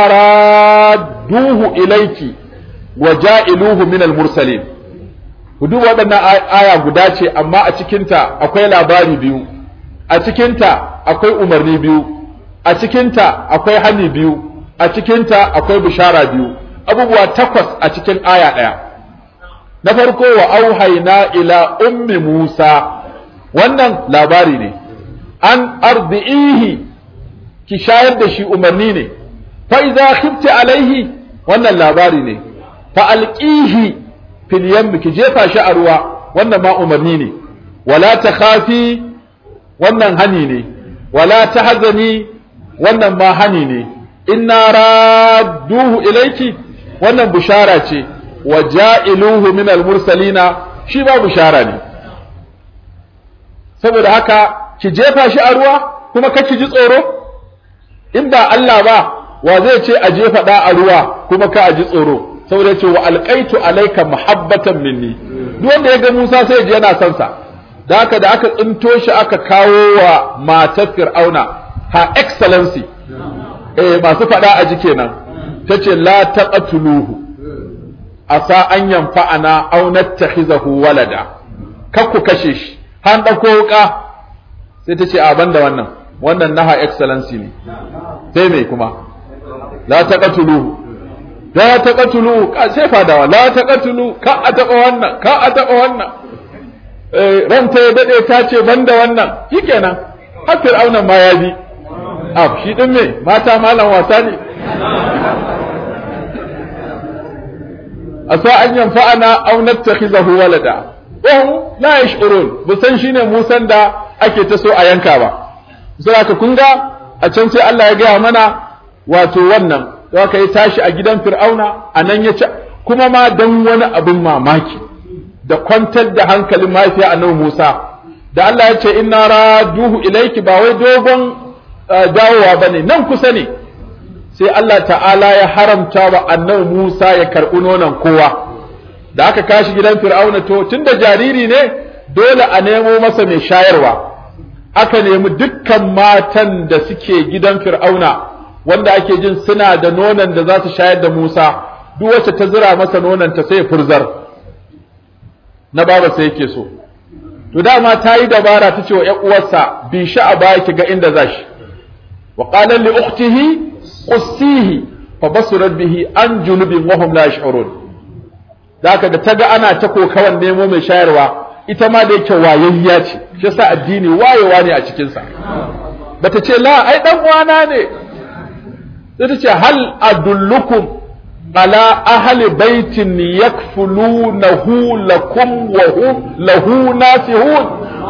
رادوه إليك وجائلوه من المرسلين duk waɗannan aya guda ce amma a cikinta akwai labari biyu a cikinta akwai umarni biyu a cikinta akwai hani biyu a cikinta akwai bishara biyu abubuwa takwas a cikin aya ɗaya na farko wa auhaina ila ummi musa wannan labari ne an ardi'ihi ki shayar da shi umarni ne fa idza khifti alaihi wannan labari ne fa alqihi fil yammi ki jefa shi a ruwa wannan ma umarni ne wala takhafi wannan hani ne wala tahzani wannan ma hani ne inna radduhu ilayki wannan bushara ce wa ja'iluhu min al-mursalina shi ba bushara ne saboda haka ki jefa shi a ruwa kuma ka ki ji tsoro in ba Allah ba wa zai ce a jefa da a ruwa kuma ka a ji tsoro saboda ce wa alqaitu alayka muhabbatan minni duk wanda ya ga Musa sai ji yana son sa da haka da aka tsinto shi aka kawo wa matar Fir'auna ha excellency eh masu fada a ji kenan tace la taqatuluhu asa an yanfa'ana aw nattakhizahu walada kakku kashe shi han dauko wuka sai tace a banda wannan wannan naha excellency ne sai me kuma la taqatuluhu la taqatuluhu ka sai fadawa la taqatulu ka a taba wannan ka a taba wannan eh ranta ya dade ta ce banda wannan shikenan har fir'auna ma ya bi a shi din me mata malam wasa ne asa an yanfa'ana aw nattakhizahu walada wa hum la yash'urun busan shine musan da ake ta so a yanka ba saboda kun ga a can sai Allah ya gaya mana wato wannan da aka yi tashi a gidan fir'auna a nan ya ci kuma ma dan wani abin mamaki da kwantar da hankalin mahaifiya annabi Musa da Allah ya ce inna raduhu ilayki ba wai dogon dawowa bane nan kusa ne sai Allah ta'ala ya haramta wa annabi Musa ya karɓi nonon kowa da aka kashi gidan fir'auna to tunda jariri ne dole a nemo masa mai shayarwa aka nemi dukkan matan da suke gidan fir'auna wanda ake jin suna da nonon da za su shayar da Musa duk wacce ta zira masa nonon ta sai furzar na baba sai yake so to dama ta yi dabara ta ce wa ƴan uwarsa bi shi a baya ki ga inda za shi wa qala li ukhtihi qussihi fa basurat bihi an junubin wa hum la yash'urun da haka da ta ga ana ta kokawan nemo mai shayarwa ita ma da yake wayayya ce shi yasa addini wayewa ne a cikin sa bata ce la ai dan uwana ne sai ta ce hal adullukum ala ahli baitin yakfulunahu lakum wa hum lahu nasihun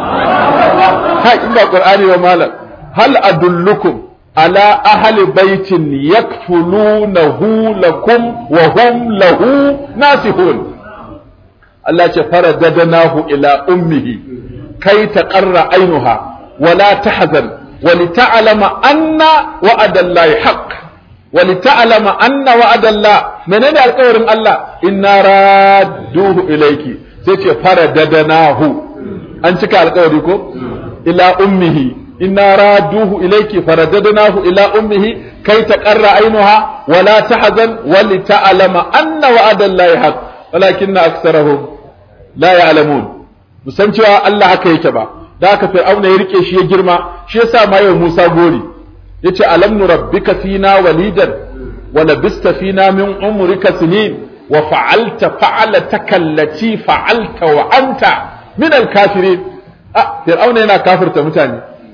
ha inda qur'ani wa malam hal adullukum ala ahli baitin yakfulunahu lakum wa hum lahu nasihun Allah ce faradadnahu ila ummihi kai taqarra ainuha wala tahzan ولتعلم أن وعد الله حق ولتعلم أن وعد الله منين القول الله إنا رادوه إليك سيتي فرددناه أنتك القول إلى أمه إنا رادوه إليك فرددناه إلى أمه كي تقر عينها ولا تحزن ولتعلم أن وعد الله حق ولكن أكثرهم لا يعلمون musancewa Allah haka yake ba da haka fir'auna ya rike shi ya girma shi yasa ma yau Musa gori yace alam nurabbika fina walidan wa labista fina min umrika sinin wa fa'alta fa'alataka allati fa'alta wa anta min al-kafirin ah fir'auna yana kafirta mutane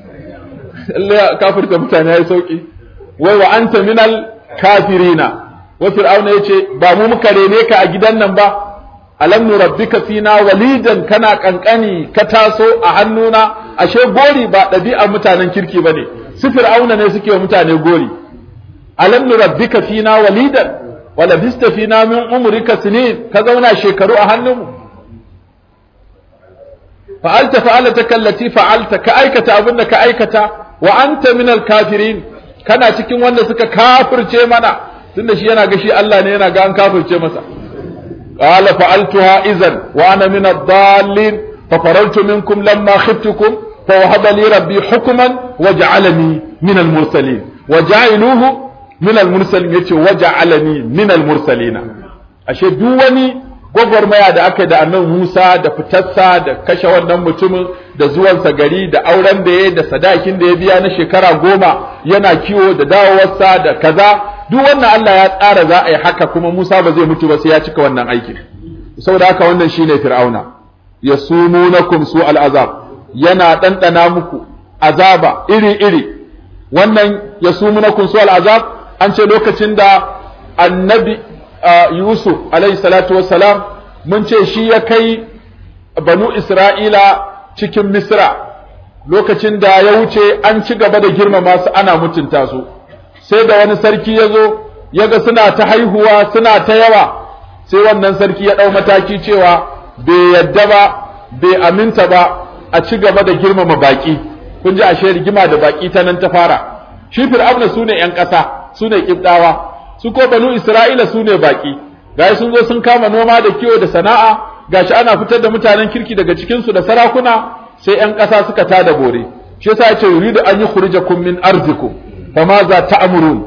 Allah kafirta mutane yayi sauki wai wa anta min al-kafirina wa fir'auna yace ba mu muka rene ka a gidan nan ba alam nurabbika fina walidan kana kankani ka taso a hannuna ashe gori ba ɗabi'ar mutanen kirki bane su fir'auna ne suke wa mutane gori alam nurabbika fina walidan wa labista fina min umrika sinin ka zauna shekaru a hannunmu fa'alta fa'alata kallati fa'alta ka aikata abinda ka aikata wa anta min kafirin kana cikin wanda suka kafirce mana tunda shi yana ga shi Allah ne yana ga an kafirce masa قال فعلتها إذا وأنا من الضالين ففررت منكم لما خفتكم فوهب لي ربي حكما وجعلني من المرسلين وجعلوه من المرسلين يتي وجعلني من المرسلين ashe duk wani gwagwarmaya da aka da annan Musa da fitarsa da kashe wannan mutumin da zuwansa gari da auren da ya da sadakin da ya biya na shekara goma yana kiwo da dawowarsa da kaza duk wannan Allah ya tsara za a yi haka kuma Musa ba zai mutu ba sai ya cika wannan aikin saboda haka wannan shine fir'auna yasumunakum su al'azab yana dandana muku azaba iri iri wannan yasumunakum su al'azab an ce lokacin da annabi Yusuf alaihi salatu wassalam mun ce shi ya kai banu Isra'ila cikin Misra lokacin da ya wuce an ci gaba da girmama su ana mutunta su sai da wani sarki ya zo ya ga suna ta haihuwa suna ta yawa sai wannan sarki ya ɗau mataki cewa bai yadda ba bai aminta ba a ci gaba da girmama baƙi kun ji ashe rigima da baƙi ta nan ta fara shi fir'auna su ne ‘yan ƙasa su ne ƙibɗawa su ko banu isra'ila su ne baƙi gashi sun zo sun kama noma da kiwo da sana'a gashi ana fitar da mutanen kirki daga cikinsu da sarakuna sai ‘yan ƙasa suka tada bore shi yasa ya ce yuridu an yi khurijakum min arzikum فماذا تأمرون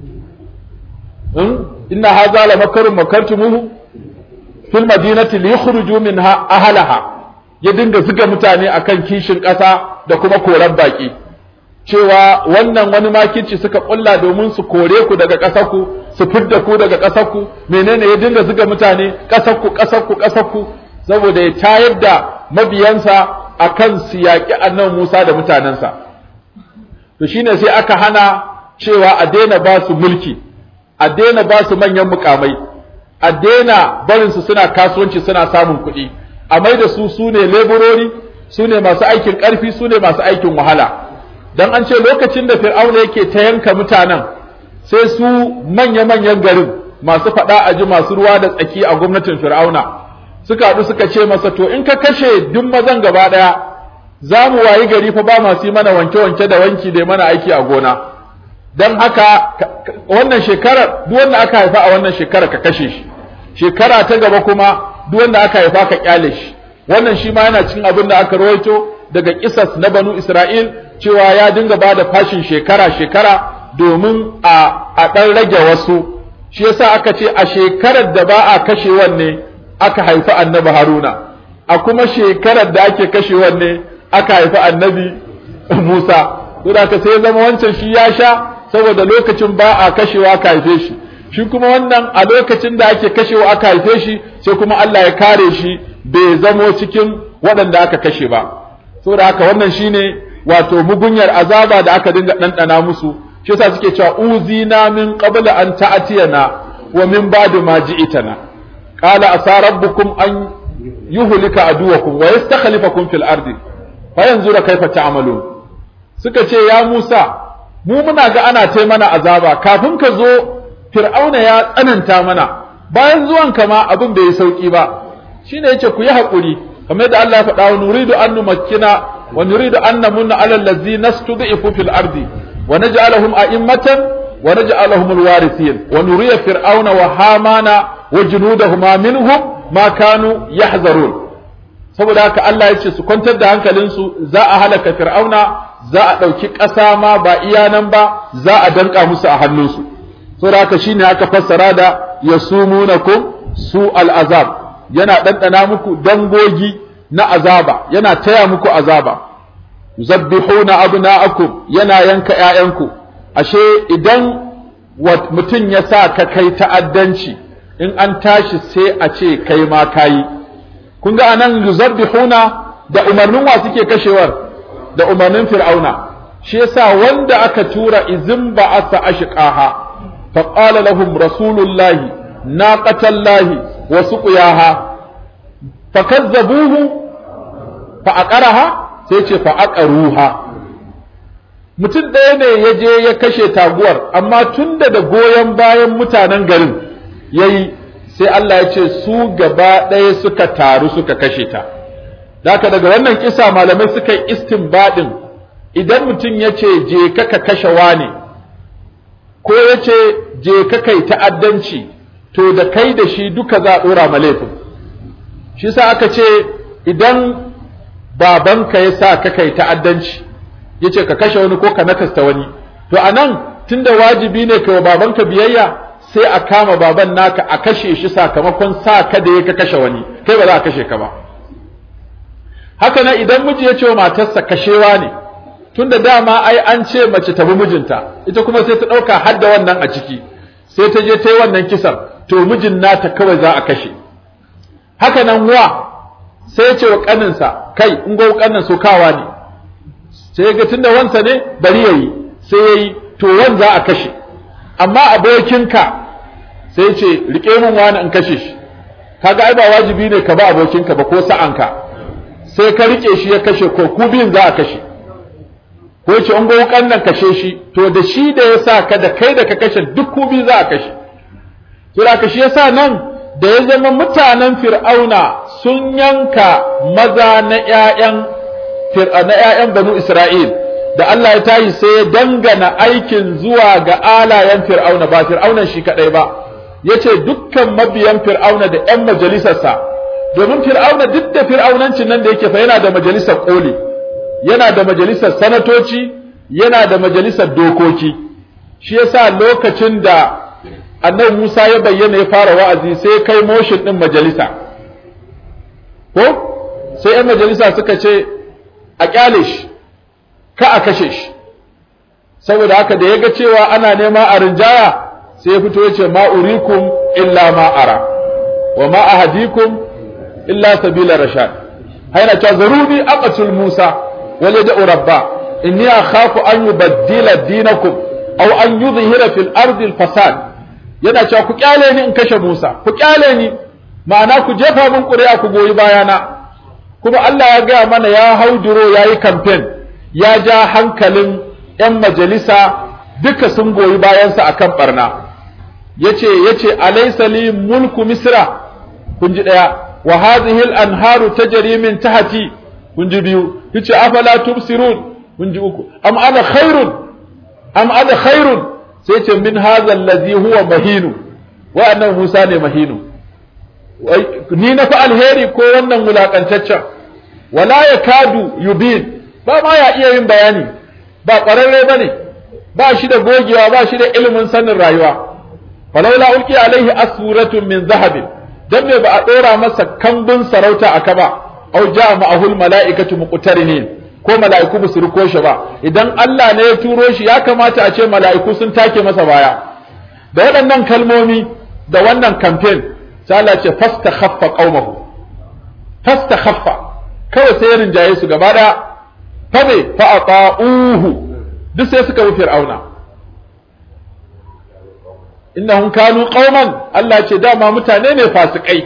إن هذا لمكر مكرتموه في المدينة ليخرجوا منها أهلها ya dinga zuga mutane akan kishin ƙasa da kuma koran baƙi cewa wannan wani makirci suka ƙulla domin su kore ku daga ƙasarku su fidda ku daga ƙasarku menene ya dinga zuga mutane ƙasarku ƙasarku ƙasarku saboda ya tayar da mabiyansa akan su yaƙi annan Musa da mutanensa to shine sai aka hana cewa a daina ba su mulki a daina ba su manyan mukamai a daina barin su suna kasuwanci suna samun kuɗi a mai da su su ne leburori su ne masu aikin ƙarfi su ne masu aikin wahala dan an ce lokacin da fir'auna yake ta yanka mutanen sai su manya-manyan garin masu faɗa a ji masu ruwa da tsaki a gwamnatin fir'auna suka haɗu suka ce masa to in ka kashe duk mazan gaba ɗaya za mu wayi gari fa ba masu yi mana wanke-wanke da wanki da mana aiki a gona don haka wannan shekarar duk wanda aka haifa a wannan shekarar ka kashe shi shekara ta gaba kuma duk wanda aka haifa ka kyale shi wannan shi ma yana cikin abin da aka rawaito daga kisas na banu Isra'il cewa ya dinga ba da fashin shekara-shekara domin a a ɗan rage wasu shi yasa aka ce a shekarar da ba a kashe wanne aka haifi annabi Haruna a kuma shekarar da ake kashe wanne aka haifi annabi Musa to da sai zama wancan shi ya sha saboda lokacin ba a kashewa aka haife shi shi kuma wannan a lokacin da ake kashewa aka haife shi sai kuma Allah ya kare shi bai zamo cikin waɗanda aka kashe ba saboda haka wannan shine wato mugunyar azaba da aka dinga ɗanɗana musu shi yasa suke cewa uzina min qabla an ta'tiyana wa min ba'di ma ji'tana qala asa rabbukum an yuhlika aduwakum wa yastakhlifakum fil ardi fa yanzura kaifa ta'malun suka ce ya Musa mu muna ga ana tai mana azaba kafin ka zo fir'auna ya tsananta mana bayan zuwan ma abin bai yi sauki ba shine yace ku yi hakuri kamar yadda Allah ya faɗa wa nuridu an numakkina wa nuridu an namunna ala allazina stud'ifu fil ardi wa naj'alahum a'immatan wa naj'alahum alwarithin wa nuriya fir'auna wa hamana wa junudahuma minhum ma kanu yahzarun saboda haka Allah ya ce su kwantar da hankalinsu za a halaka fir'auna za a ɗauki ƙasa ma ba iya nan ba za a danka musu a hannunsu saboda haka shine aka fassara da yasumunakum su al'azab yana ɗanɗana muku dangogi na azaba yana taya muku azaba yuzabbihuna abna'akum yana yanka ƴaƴanku ashe idan mutum ya sa ka kai ta'addanci in an tashi sai a ce kai ma kayi kun ga anan yuzabbihuna da umarnin wa suke kashewar da umarnin fir'auna shi yasa wanda aka tura izin ba'asa ashqaha fa qala lahum rasulullahi naqatallahi wa suqiyaha fakazzabuhu fa aqaraha sai ce fa aqaruha mutum ɗaya ne ya je ya kashe taguwar amma tunda da goyon bayan mutanen garin yayi sai Allah ya ce su gaba ɗaya suka taru suka kashe ta Daka daga wannan kisa malamai suka yi istinbadin idan mutum ya ce je ka ka kashe wane ko ya ce je ka kai ta'addanci to da kai da shi duka za a ɗora ma laifin shi sa aka ce idan babanka ya sa ka kai ta'addanci ya ce ka kashe wani ko ka nakasta wani to a nan tunda wajibi ne ka wa babanka biyayya sai a kama baban naka a kashe shi sakamakon sa ka da ya ka kashe wani kai ba za a kashe ka ba haka nan idan miji ya ce wa matarsa kashewa ne tunda dama ai an ce mace ta bi mijinta ita kuma sai ta ɗauka har da wannan a ciki sai ta je ta yi wannan kisan to mijin nata kawai za a kashe haka nan wa sai ya ce wa ƙaninsa kai in go ƙanin so kawa ne sai ya ga tunda wansa ne bari yayi sai yayi to wan za a kashe amma abokinka sai ya ce rike min wani in kashe shi kaga ai ba wajibi ne ka ba abokinka ba ko sa'anka sai ka rike shi ya kashe ko ku biyun za a kashe ko ce in go nan kashe shi to da shi da ya sa ka da kai da ka kashe duk ku biyu za a kashe to da shi yasa nan da ya zama mutanen fir'auna sun yanka maza na ƴaƴan na ƴaƴan banu Isra'il da Allah ya tayi sai ya dangana aikin zuwa ga alayen fir'auna ba fir'aunan shi kadai ba yace dukkan mabiyan fir'auna da ƴan majalisarsa domin fir'auna duk da fir'aunancin nan da yake fa yana da majalisar koli yana da majalisar sanatoci yana da majalisar dokoki shi yasa lokacin da annabi Musa ya bayyana ya fara wa'azi sai kai motion din majalisa ko sai ‘yan majalisa suka ce a kyale shi ka a kashe shi saboda haka da ya ga cewa ana nema a rinjaya sai ya fito ya ce ma'urikum illa ma'ara wa ma'ahadikum illa sabila rashad haina ta zaruni aqatul musa wal yad'u rabba inni akhafu an yubaddila dinakum aw an yudhhira fil ardi al fasad yana cewa ku kyale ni in kashe Musa ku kyale ni ma'ana ku jefa min ƙuri'a ku goyi bayana kuma Allah ya gaya mana ya hauduro ya yi kamfen ya ja hankalin 'yan majalisa duka sun goyi bayansa a kan ɓarna ya ce ya ce alaisa li mulku misra kun ji ɗaya wa hadhihi al-anharu tajri min tahti kun ji biyu yace afala tubsirun kun ji uku am ana khairun am ana khairun sai ce min hadha allazi huwa mahinu wa'annan Musa ne mahinu ni na fi alheri ko wannan wulaƙantaccen wala ya kadu yubin ba ma ya iya yin bayani ba ƙwararre ba ne ba shi da gogewa ba shi da ilimin sanin rayuwa falaula ulki alaihi asuratun min zahabin dan me ba a ɗora masa kambun sarauta aka ba au ja ma'ahul mala'ikatu muqtarinin ko mala'iku ba su riko shi ba idan Allah ne ya turo shi ya kamata a ce mala'iku sun take masa baya da waɗannan kalmomi da wannan campaign sai Allah ce fastakhaffa qaumahu fastakhaffa kawai sai ya rinjaye su gaba da fa me fa ata'uhu duk sai suka bi fir'auna innahum kanu qauman Allah ce dama mutane ne fasikai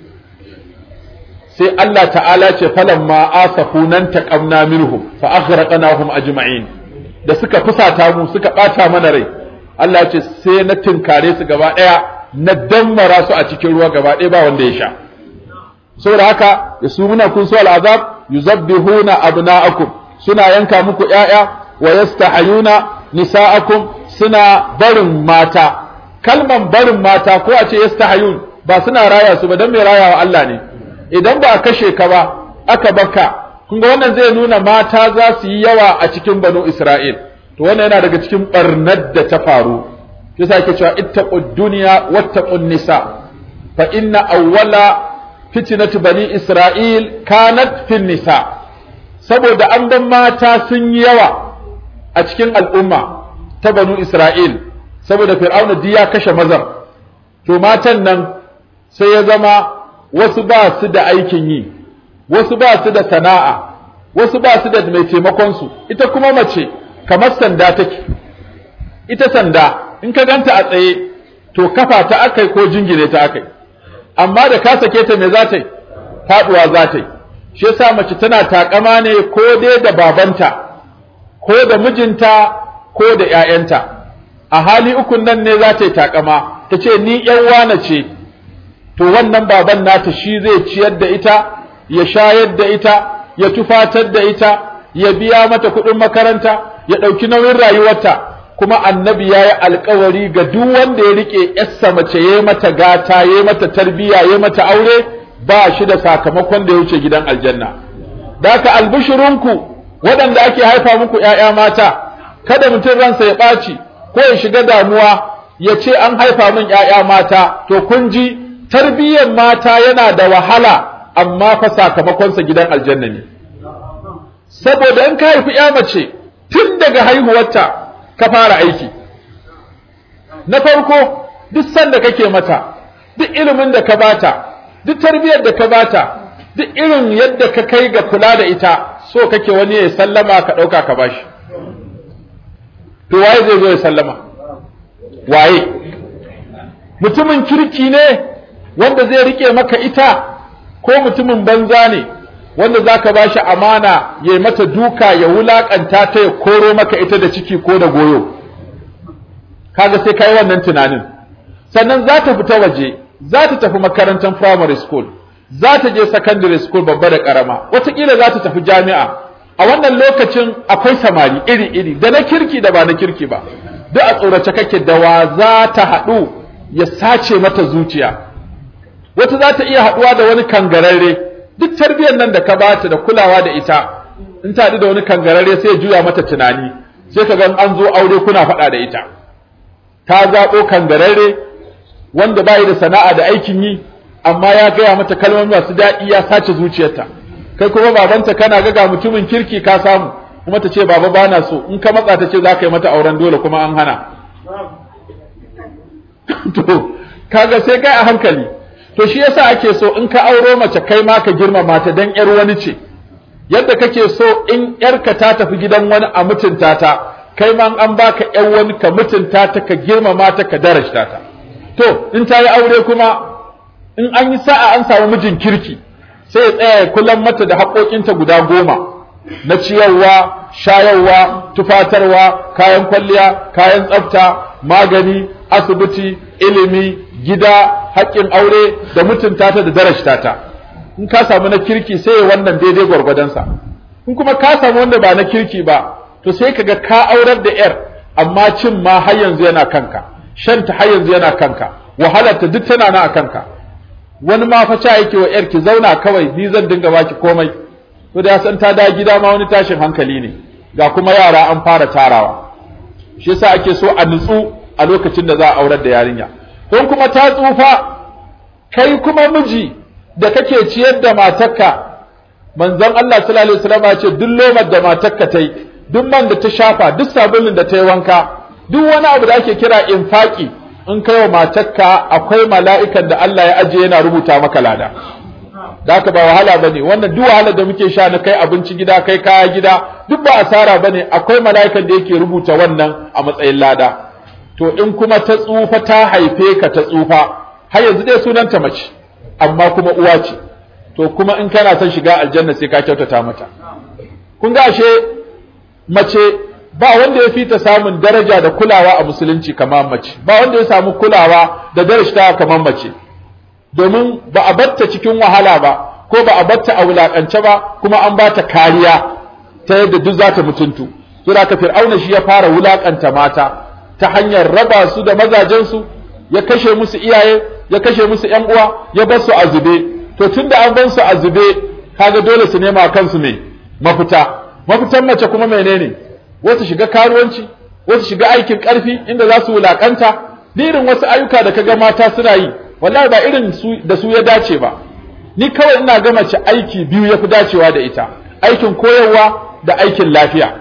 sai Allah ta'ala ce falamma asafunan taqamna minhum fa aghraqnahum ajma'in da suka fusata mu suka bata mana rai Allah ce sai na tinkare su gaba daya na dammara su a cikin ruwa gaba daya ba wanda ya sha saboda haka yasumuna kun su al'azab yuzabbihuna abna'akum suna yanka muku ƴaƴa wa yastahayuna nisa'akum suna barin mata kalman barin mata ko a ce yastahayun ba suna raya su ba dan mai rayawa Allah ne idan ba a kashe ka ba aka baka kun ga wannan zai nuna mata za su yi yawa a cikin banu Isra'il to wannan yana daga cikin barnar da ta faru yasa yake cewa ittaqud dunya wattaqun nisa fa inna awwala fitnatu bani Isra'il kanat fin nisa saboda an ban mata sun yi yawa a cikin al'umma ta banu Isra'il saboda fir'auna duk ya kashe mazan to matan nan sai ya zama wasu ba su da aikin yi wasu ba su da sana'a wasu ba su da mai taimakon su ita kuma mace kamar sanda take ita sanda in ka ganta a tsaye to kafa ta akai ko jingine ta akai amma da ka sake ta me za ta yi faduwa za ta yi shi yasa mace tana takama ne ko dai da babanta ko da mijinta ko da ƴaƴanta a hali ukun nan ne za ta yi takama ta ce ni ƴan wane ce to wannan baban nata shi zai ciyar da ita ya shayar da ita ya tufatar da ita ya biya mata kuɗin makaranta ya ɗauki nauyin rayuwarta kuma annabi ya yi alkawari ga duk wanda ya riƙe yarsa mace ya mata gata ya mata tarbiyya ya mata aure ba shi da sakamakon da ya wuce gidan aljanna da haka albishirinku waɗanda ake haifa muku ‘ya'ya mata kada mutum ransa ya ɓaci ko ya shiga damuwa ya ce an haifa min ‘ya'ya mata to kun ji tarbiyyar mata yana da wahala amma fa sakamakonsa gidan aljanna ne saboda in ka haifi ‘ya mace tun daga haihuwarta ka fara aiki na farko duk sanda kake mata duk ilimin da ka bata duk tarbiyyar da ka bata duk irin yadda ka kai ga kula da ita so kake wani ya sallama ka ɗauka ka bashi to waye zai zo ya sallama waye mutumin kirki ne wanda zai rike maka ita ko mutumin banza ne wanda zaka bashi amana ya mata duka ya wulakanta ta ya koro maka ita da ciki ko da goyo kaga sai kai wannan tunanin sannan za ta fita waje za ta tafi makarantar primary school za ta je secondary school babba da karama wataƙila za ta tafi jami'a a wannan lokacin akwai samari iri-iri da na kirki da ba na kirki ba duk a tsorace kake da wa za ta haɗu ya sace mata zuciya wata za ta iya haɗuwa da wani kangararre duk tarbiyyar nan da ka bata da kulawa da ita in ta haɗu da wani kangararre sai ya juya mata tunani sai ka ga an zo aure kuna faɗa da ita ta zaɓo kangararre wanda bai da sana'a da aikin yi amma ya gaya mata kalmomi masu daɗi ya sace zuciyarta kai kuma babanta kana ga ga mutumin kirki ka samu kuma ta ce baba bana so in ka matsa ta ce za ka yi mata auren dole kuma an hana to kaga sai kai a hankali to shi yasa ake so in ka auro mace kai ma ka girmama ta dan yar wani ce yadda kake so in yarka ta tafi gidan wani a mutunta ta kai ma an baka yar wani ka mutunta ta ka girmama ta ka darajta ta to in ta yi aure kuma in an yi sa'a an samu mijin kirki sai ya tsaya ya kullum mata da haƙoƙinta guda goma na ciyarwa shayarwa tufatarwa kayan kwalliya kayan tsafta magani asibiti ilimi gida haƙƙin aure da mutunta ta da darajta ta in ka samu na kirki sai ya wannan daidai gwargwadonsa in kuma ka samu wanda ba na kirki ba to sai ka ga ka aurar da yar amma cin ma har yanzu yana kanka shanta har yanzu yana kanka wahalarta duk tana na a kanka wani ma fa ca yake wa yar ki zauna kawai ni zan dinga baki komai to da san ta da gida ma wani tashin hankali ne ga kuma yara an fara tarawa shi yasa ake so a nutsu a lokacin da za a aurar da yarinya don kuma ta tsufa kai kuma miji da kake ciyar da matarka manzon Allah sallallahu alaihi wasallam ya ce duk lomar da matarka ta yi duk man da ta shafa duk sabulun da ta yi wanka duk wani abu da ake kira infaki in kai wa matarka akwai mala'ikan da Allah ya ajiye yana rubuta maka lada da haka ba wahala bane wannan duk wahala da muke sha na kai abinci gida kai kaya gida duk ba asara bane akwai mala'ikan da yake rubuta wannan a matsayin lada to in kuma ta tsufa ta haife ka ta tsufa har yanzu dai sunanta mace amma kuma uwa ce to kuma in kana son shiga aljanna sai ka kyautata mata kun ga ashe mace ba wanda ya fi ta samun daraja da kulawa a musulunci kamar mace ba wanda ya samu kulawa da darajta kamar mace domin ba a batta cikin wahala ba ko ba a batta a wulakance ba kuma an ba ta kariya ta yadda duk za ta mutuntu to da ka fir'auna shi ya fara wulakanta mata ta hanyar raba su da mazajensu ya kashe musu iyaye ya kashe musu ƴan uwa ya bar su a zube to tunda an bar su a zube kaga dole su nema kansu ne mafita mafitan mace kuma menene wasu shiga karuwanci wasu shiga aikin karfi inda za su wulakanta irin wasu ayyuka da kaga mata suna yi wallahi ba irin su da su ya dace ba ni kawai ina ga mace aiki biyu yafi dacewa da ita aikin koyarwa da aikin lafiya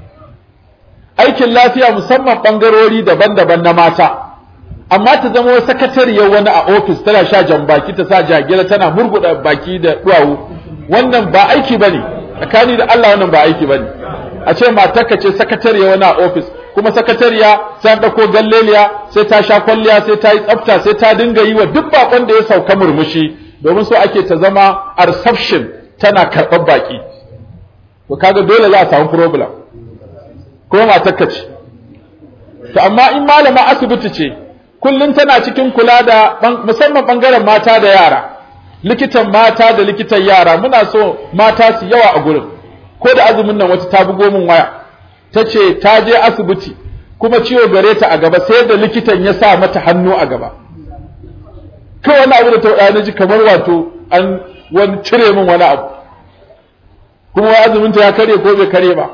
aikin lafiya musamman bangarori daban-daban na mata amma ta zama sakatariyar wani a ofis tana sha jan baki ta sa jagira tana murguda baki da duwawu wannan ba aiki bane tsakani da Allah wannan ba aiki bane a ce matarka ce sakatariya wani a ofis kuma sakatariya sai an dauko galleliya sai ta sha kwalliya sai ta yi tsafta sai ta dinga yi wa duk bakon da ya sauka murmushi domin so ake ta zama a reception tana karɓar baki to kaga dole za a samu problem kuma matarka ce to amma in malama asibiti ce kullum tana cikin kula da musamman bangaren mata da yara likitan mata da likitan yara muna so mata su yawa a gurin ko da azumin nan wata ta bugo min waya ta ce ta je asibiti kuma ciwo gare ta a gaba sai da likitan ya sa mata hannu a gaba kai wani abu da ta wada na ji kamar wato an wani cire min wani abu kuma wai azumin ta ya kare ko bai kare ba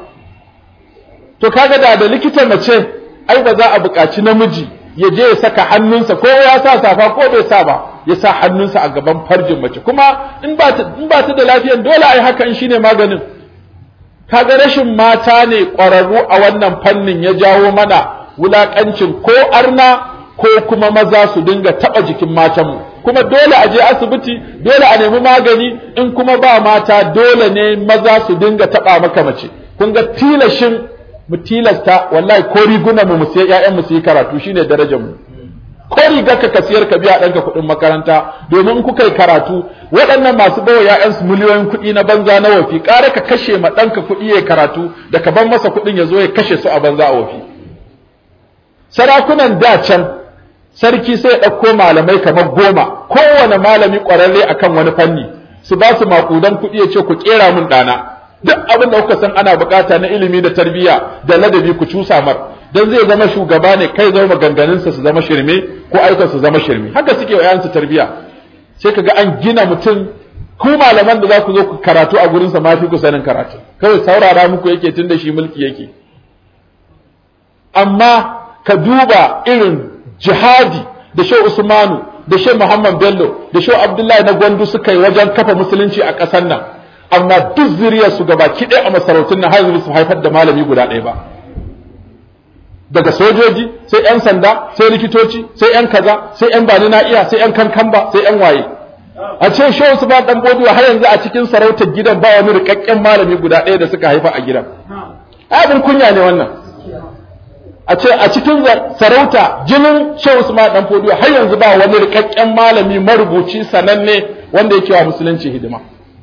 to kaga da da likitan mace ai ba za a buƙaci namiji ya je ya saka hannunsa ko ya sa safa ko bai sa ba ya sa hannunsa a gaban farjin mace kuma in ba ta in ba ta da lafiyan dole ai hakan shine maganin kaga rashin mata ne ƙwararru a wannan fannin ya jawo mana wulakancin ko arna ko kuma maza su dinga taba jikin matanmu kuma dole a je asibiti dole a nemi magani in kuma ba mata dole ne maza su dinga taba maka mace kun ga tilashin mu tilasta wallahi ko rigunan mu mu sai ƴaƴan mu su yi karatu shine darajar mu ko riga ka kasiyar ka biya ɗanka kuɗin makaranta domin kuka yi karatu waɗannan masu bawa ƴaƴansu miliyoyin kuɗi na banza na wafi ƙara ka kashe ma ɗanka kuɗi ya karatu da ka ban masa kuɗin ya zo ya kashe su a banza a wafi sarakunan da can sarki sai ya ɗauko malamai kamar goma kowane malami ƙwararre akan wani fanni su ba su maƙudan kuɗi ya ce ku ƙera mun ɗana duk abin da kuka san ana bukata na ilimi da tarbiyya da ladabi ku cusa mar dan zai zama shugaba ne kai zama maganganunsa su zama shirme ko aikin su zama shirme haka suke wa yayansu tarbiyya sai kaga an gina mutum ku malaman da za ku zo ku karatu a gurinsa ma fi ku sanin karatu kawai saurara muku yake tun da shi mulki yake amma ka duba irin jihadi da shehu usmanu da shehu muhammad bello da shehu abdullahi na gwandu suka yi wajen kafa musulunci a ƙasar nan amma duk zuriyar su gaba kiɗe a masarautun nan har su haifar da malami guda ɗaya ba daga sojoji sai yan sanda sai likitoci sai yan kaza sai yan bani na iya sai yan kankamba sai yan waye a ce shehu su ba dan bodiwa har yanzu a cikin sarautar gidan ba wani rikakken malami guda ɗaya da suka haifa a gidan abin kunya ne wannan a ce a cikin sarauta jinin shehu su ma dan bodiwa har yanzu ba wani rikakken malami marubuci sananne wanda yake wa musulunci hidima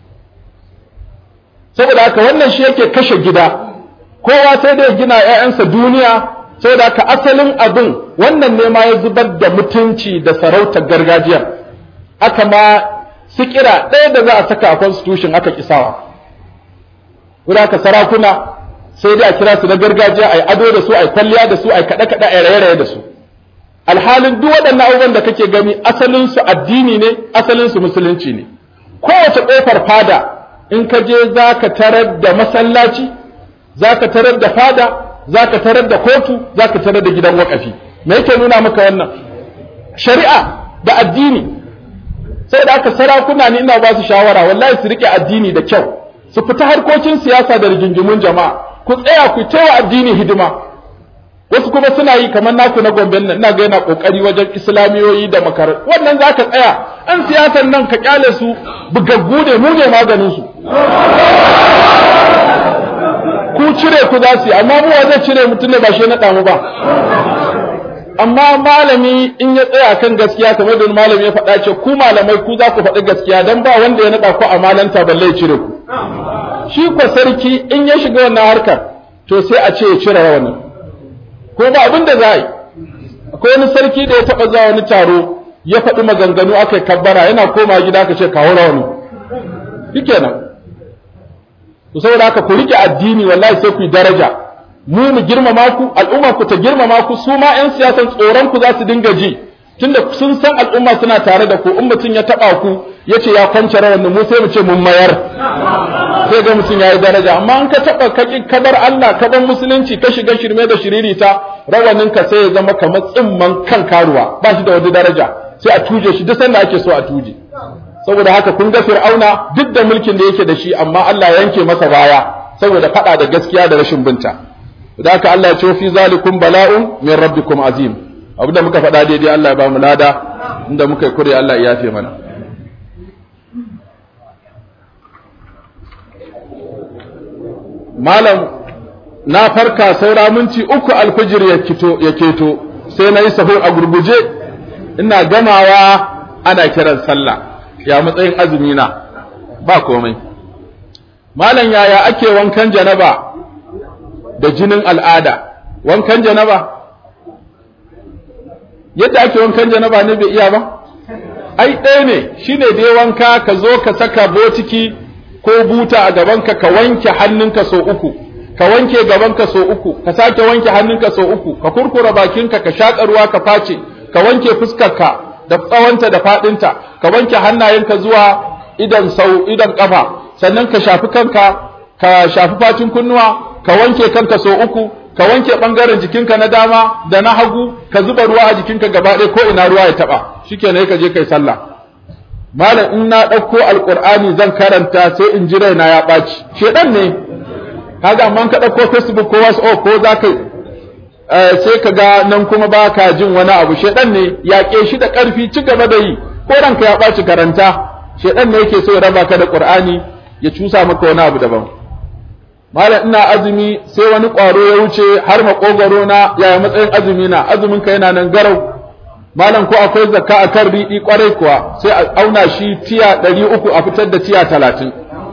saboda haka wannan shi yake kashe gida kowa sai dai gina ƴaƴansa duniya saboda haka asalin abin wannan ne ma ya zubar da mutunci da sarautar gargajiya aka ma sikira ɗaya da za a saka a constitution aka kisawa wanda aka sarakuna sai dai a kira su na gargajiya a yi ado da su a yi kwalliya da su a yi kaɗe-kaɗe a raye-raye da su alhalin duk waɗannan abubuwan da kake gani asalin su addini ne asalin su musulunci ne kowace ƙofar fada in ka je za ka tarar da masallaci za ka tarar da fada za ka tarar da kotu za ka tarar da gidan wakafi me yake nuna maka wannan shari'a da addini sai da aka sarakuna ne ina ba su shawara wallahi su rike addini da kyau su fita harkokin siyasa da rigingimun jama'a ku tsaya ku taiwa addini hidima wasu kuma suna yi kamar naku na gomben nan ina ga yana kokari wajen islamiyoyi da makarar wannan zaka tsaya an siyasan nan ka kyale su bugaggu ne mu ne maganin su ku cire ku za su yi amma mu zai cire mutum ne ba shi na damu ba amma malami in ya tsaya kan gaskiya kamar da malami ya faɗa ce ku malamai ku za ku faɗi gaskiya dan ba wanda ya naɗa ku a malanta balle ya cire ku shi ko sarki in ya shiga wannan harkar to sai a ce ya cire rawanin ko ba abin da za a yi akwai wani sarki da ya taɓa zuwa wani taro ya faɗi maganganu aka yi kabbara yana koma gida aka ce kawo rawani shikenan to saboda haka ku rike addini wallahi sai ku yi daraja mu mu girmama ku al'umma ku ta girmama ku su ma 'yan siyasan tsoron ku za su dinga ji tunda sun san al'umma suna tare da ku in mutum ya taba ku ya ce ya kwance rawan mu sai mu ce mun mayar sai ga mutum ya yi daraja amma in ka taba ka kadar Allah ka bar musulunci ka shiga shirme da shiririta rawanin ka sai ya zama kamar tsimman kan karuwa ba shi da wani daraja sai a tuje shi duk sanda ake so a tuje saboda haka kun ga fir'auna duk da mulkin da yake da shi amma Allah ya yanke masa baya saboda fada da gaskiya da rashin binta da haka Allah ya ce fi zalikum bala'un min rabbikum azim abinda muka faɗa daidai Allah ya ba mu lada inda muka yi kure Allah ya yafe mana malam na farka saura minti uku alfijir ya kito ya keto sai na yi sahur a gurguje ina gamawa ana kiran sallah ya matsayin azumi na ba komai malam yaya ake wankan janaba da jinin al'ada wankan janaba yadda ake wankan janaba ne bai iya ba ai ɗaya ne shine dai wanka ka zo ka saka botiki ko buta a gabanka ka wanke hannunka so uku ka wanke gabanka so uku ka sake wanke hannunka so uku ka kurkura bakinka ka shaƙa ruwa ka face ka wanke fuskarka da tsawonta da faɗinta ka wanke hannayenka zuwa idan sau idan ƙafa sannan ka shafi kanka ka shafi fatin kunnuwa ka wanke kanka so uku ka wanke ɓangaren jikinka na dama da na hagu ka zuba ruwa a jikinka gaba ɗaya ko ina ruwa ya taɓa shikenan ka je kai sallah malam in na ɗauko alƙur'ani zan karanta sai in ji raina ya ɓaci shedan ne kaga amma ka ɗauko facebook ko wasu ko za ka sai ka ga nan kuma ba ka jin wani abu shedan ne yaƙe shi da ƙarfi ci gaba da yi ko ranka ya ɓaci karanta shedan ne yake so ya raba ka da ƙur'ani ya cusa maka wani abu daban malam ina azumi sai wani ƙwaro ya wuce har maƙogwaro na yaya matsayin azumi na azumin ka yana nan garau malam ko akwai zakka a kan riɗi ƙwarai kuwa sai a auna shi tiya ɗari uku a fitar da tiya talatin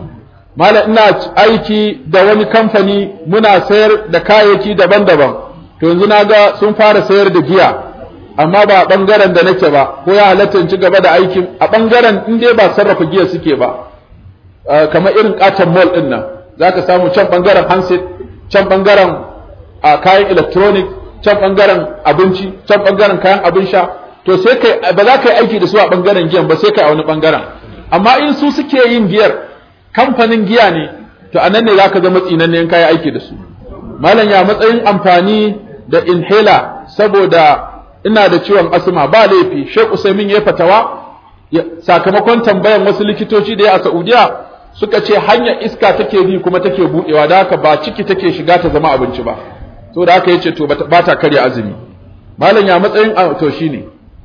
malam ina aiki da wani kamfani muna sayar da kayayyaki daban-daban to yanzu na ga sun fara sayar da giya amma ba a ɓangaren da nake ba ko ya halatta in ci gaba da aikin a ɓangaren in dai ba sarrafa giya suke ba kamar irin katon mall ɗin nan za ka samu can ɓangaren handset can ɓangaren kayan electronic can ɓangaren abinci can ɓangaren kayan abin sha to sai kai ba za ka yi aiki da su a ɓangaren giyan ba sai kai a wani ɓangaren amma in su suke yin giyar kamfanin giya ne to a nan ne za ka zama tsinanne in kayi aiki da su malam ya matsayin amfani da inhaler saboda ina da ciwon asma ba laifi Sheikh Usaimin ya fatawa sakamakon tambayan wasu likitoci da ya a Saudiya suka ce hanyar iska take bi kuma take budewa da haka ba ciki take shiga ta zama abinci ba to da haka yace to ba ta karya azumi malam ya matsayin to shine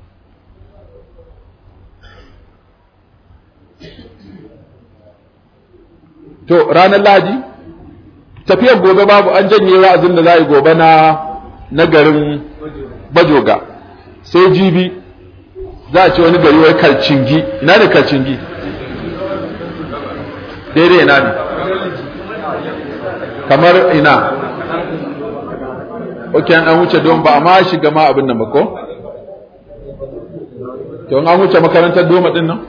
to ranar Lahadi tafiyar gobe babu an janye wa'azin da za a yi gobe na na garin bajoga sai jibi za a ce wani gari wai kalcingi ina ne kalcingi daidai ina ne kamar ina ok an wuce don ba a ma shiga ma abin nan ba ko to an wuce makarantar doma din nan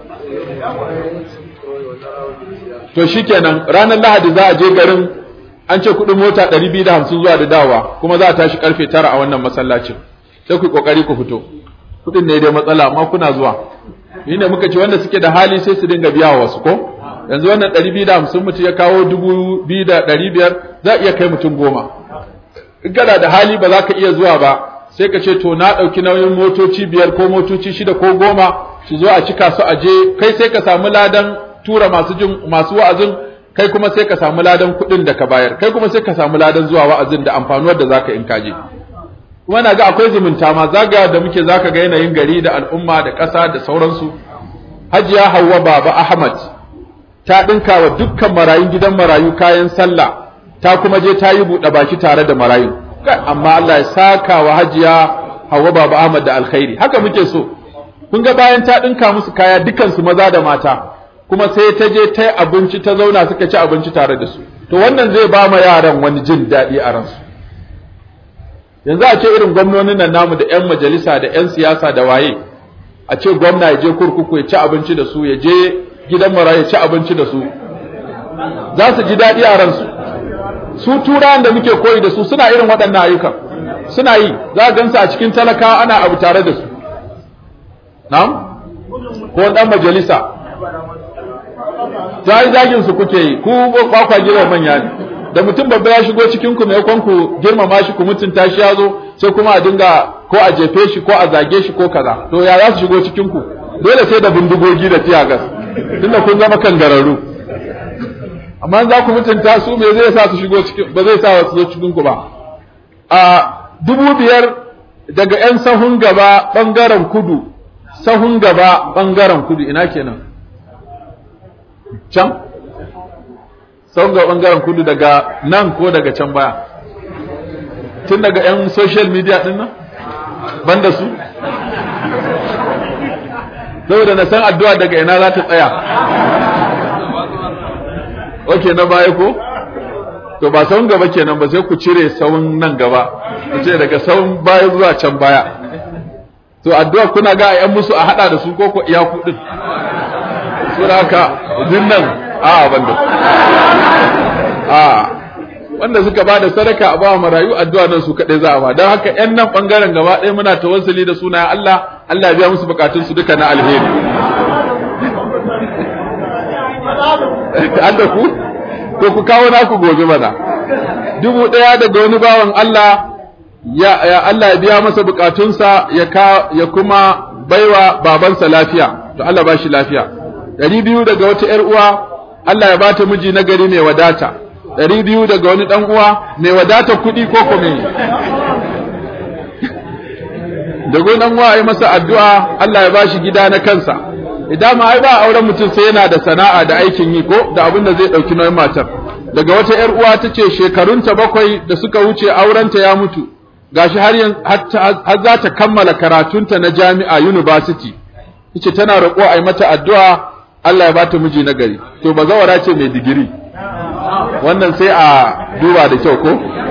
to shikenan ranar lahadi za a je garin an ce kudin mota 250 zuwa da dawa kuma za a tashi karfe 9 a wannan masallacin sai ku kokari ku fito kudin ne dai matsala amma kuna zuwa ni ne muka ce wanda suke da hali sai su dinga biya wa wasu ko yanzu wannan 250 mutum ya kawo 2500 za a iya kai mutum goma in kana da hali ba za ka iya zuwa ba sai ka ce to na ɗauki nauyin motoci biyar ko motoci shida ko goma su zo a cika su aje kai sai ka samu ladan tura masu jin masu wa'azin kai kuma sai ka samu ladan kuɗin da ka bayar kai kuma sai ka samu ladan zuwa wa'azin da amfanuwar da zaka in kaje kuma na ga akwai zumunta ma zaga da muke zaka ga yanayin gari da al'umma da ƙasa da sauransu hajiya Hauwa baba Ahmad ta ɗinka wa dukkan marayun gidan marayu kayan sallah ta kuma je ta yi buɗe baki tare da marayu amma Allah ya saka wa hajiya Hauwa baba Ahmad da alkhairi haka muke so kun ga bayan ta ɗinka musu kaya dukansu maza da mata kuma sai ta je ta yi abinci ta zauna suka ci abinci tare da su to wannan zai ba ma yaran wani jin daɗi a ransu yanzu a ce irin gwamnonin nan namu da 'yan majalisa da 'yan siyasa da waye a ce gwamna ya je kurkuku ya ci abinci da su ya je gidan mara ya ci abinci da su za su ji daɗi a ransu su turawan da muke koyi da su suna irin waɗannan ayyukan suna yi za a gansu a cikin talaka ana abu tare da su na'am ko ɗan majalisa za yi zagin su kuke yi ku ba kwa girma manya ne da mutum babba ya shigo cikin ku mai ku girmama shi ku mutunta shi ya zo sai kuma a dinga ko a jefe shi ko a zage shi ko kaza to ya za su shigo cikin ku dole sai da bindigogi da tiyagas tunda kun zama kangararru amma za ku mutunta su me zai sa su shigo cikin ba zai sa su zo cikin ku ba a dubu biyar daga yan sahun gaba bangaren kudu sahun gaba bangaren kudu ina kenan can sahun gaba bangaren kudu daga nan ko daga can baya tun daga yan social media din nan banda su saboda na san addu'a daga ina za ta tsaya ok na baya ko to ba sahun gaba kenan ba sai ku cire sahun nan gaba ku ce daga sahun baya zuwa can baya to addu'a kuna ga a yan musu a hada da su ko ko iya kudin sura haka nan a banda a wanda suka ba da sadaka a bawa marayu addu'a nan su kaɗai za a ba don haka ‘yan nan ɓangaren gaba ɗaya muna tawassuli da sunayen Allah Allah biya musu bukatun su duka na alheri an da ku ko ku kawo naku gobe mana dubu ɗaya daga wani bawan Allah ya, ya Allah ya biya masa bukatunsa ya, ka, ya kuma baiwa babansa lafiya to Allah ba shi lafiya ɗari biyu daga wata ‘yar uwa Allah ya bata miji na gari mai wadata ɗari biyu daga wani ɗan uwa mai wadata kuɗi ko kome da wani ɗan uwa ya masa addu'a Allah ya bashi gida na kansa idan ma ai ba auren mutum sai yana da sana'a da aikin yi ko da abin da zai ɗauki nauyin matar daga wata ‘yar uwa ta ce shekarunta bakwai da suka wuce aurenta ya mutu gashi har har za ta kammala karatunta na jami'a university tace tana roƙo a yi mata addu'a Allah ya bata miji na gari to bazawara ce mai digiri wannan sai a duba da kyau ko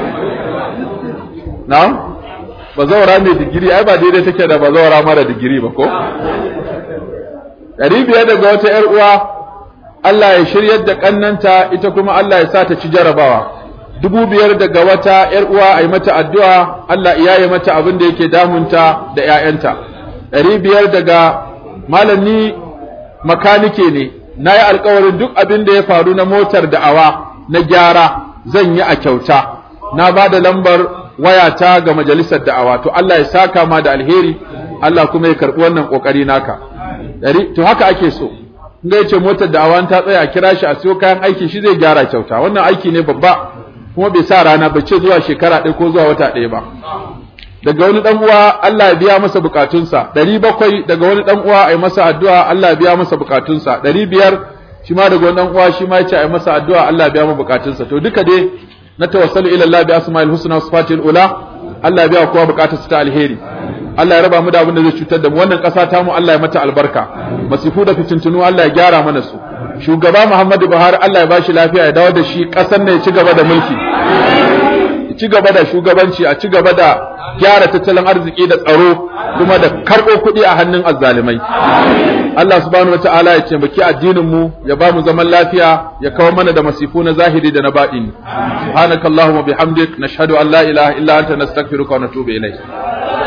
na bazawara mai digiri ai ba daidai take da bazawara mara digiri ba ko ɗari biyar daga wata ‘yar uwa Allah ya shiryar da ƙannanta ita kuma Allah ya sa ta ci jarabawa dubu biyar daga wata ‘yar uwa a yi mata addu'a Allah ya yi mata abin da yake damunta da ‘ya'yanta ɗari biyar daga malami makanike ne na yi alkawarin duk abin da ya faru na motar da'awa na gyara zan yi a kyauta na ba da lambar wayata ga majalisar da'awa to Allah ya saka ma da alheri Allah kuma ya karɓi wannan ƙoƙari naka to haka ake so in ga yace motar da'awa ta tsaya a kira shi a siyo kayan aiki shi zai gyara kyauta wannan aiki ne babba kuma bai sa rana ba ce zuwa shekara ɗaya ko zuwa wata ɗaya ba daga wani dan uwa Allah ya biya masa bukatunsa ɗari bakwai daga wani dan uwa ai masa addu'a Allah ya biya masa bukatunsa ɗari biyar shi ma daga wani dan uwa shi ma yace ai masa addu'a Allah ya biya masa bukatunsa to duka dai na tawassalu ila Allah bi asma'il husna wa sifatil ula Allah ya biya kowa bukatarsa ta alheri Allah ya raba mu da abin da zai cutar da mu wannan ƙasa ta mu Allah ya mata albarka masifu da fitintunu Allah ya gyara mana su shugaba Muhammadu Buhari Allah ya bashi lafiya ya dawo da shi ƙasar ne ya ci gaba da mulki ci gaba da shugabanci a ci gaba da gyara tattalin arziki da tsaro kuma da karɓo kuɗi a hannun azzalimai Allah subhanahu wataala ya taimaki addinin mu ya ba mu zaman lafiya ya kawo mana da masifu na zahiri da na baɗini subhanakallahumma bihamdik nashhadu an la ilaha illa anta nastaghfiruka wa natubu ilayk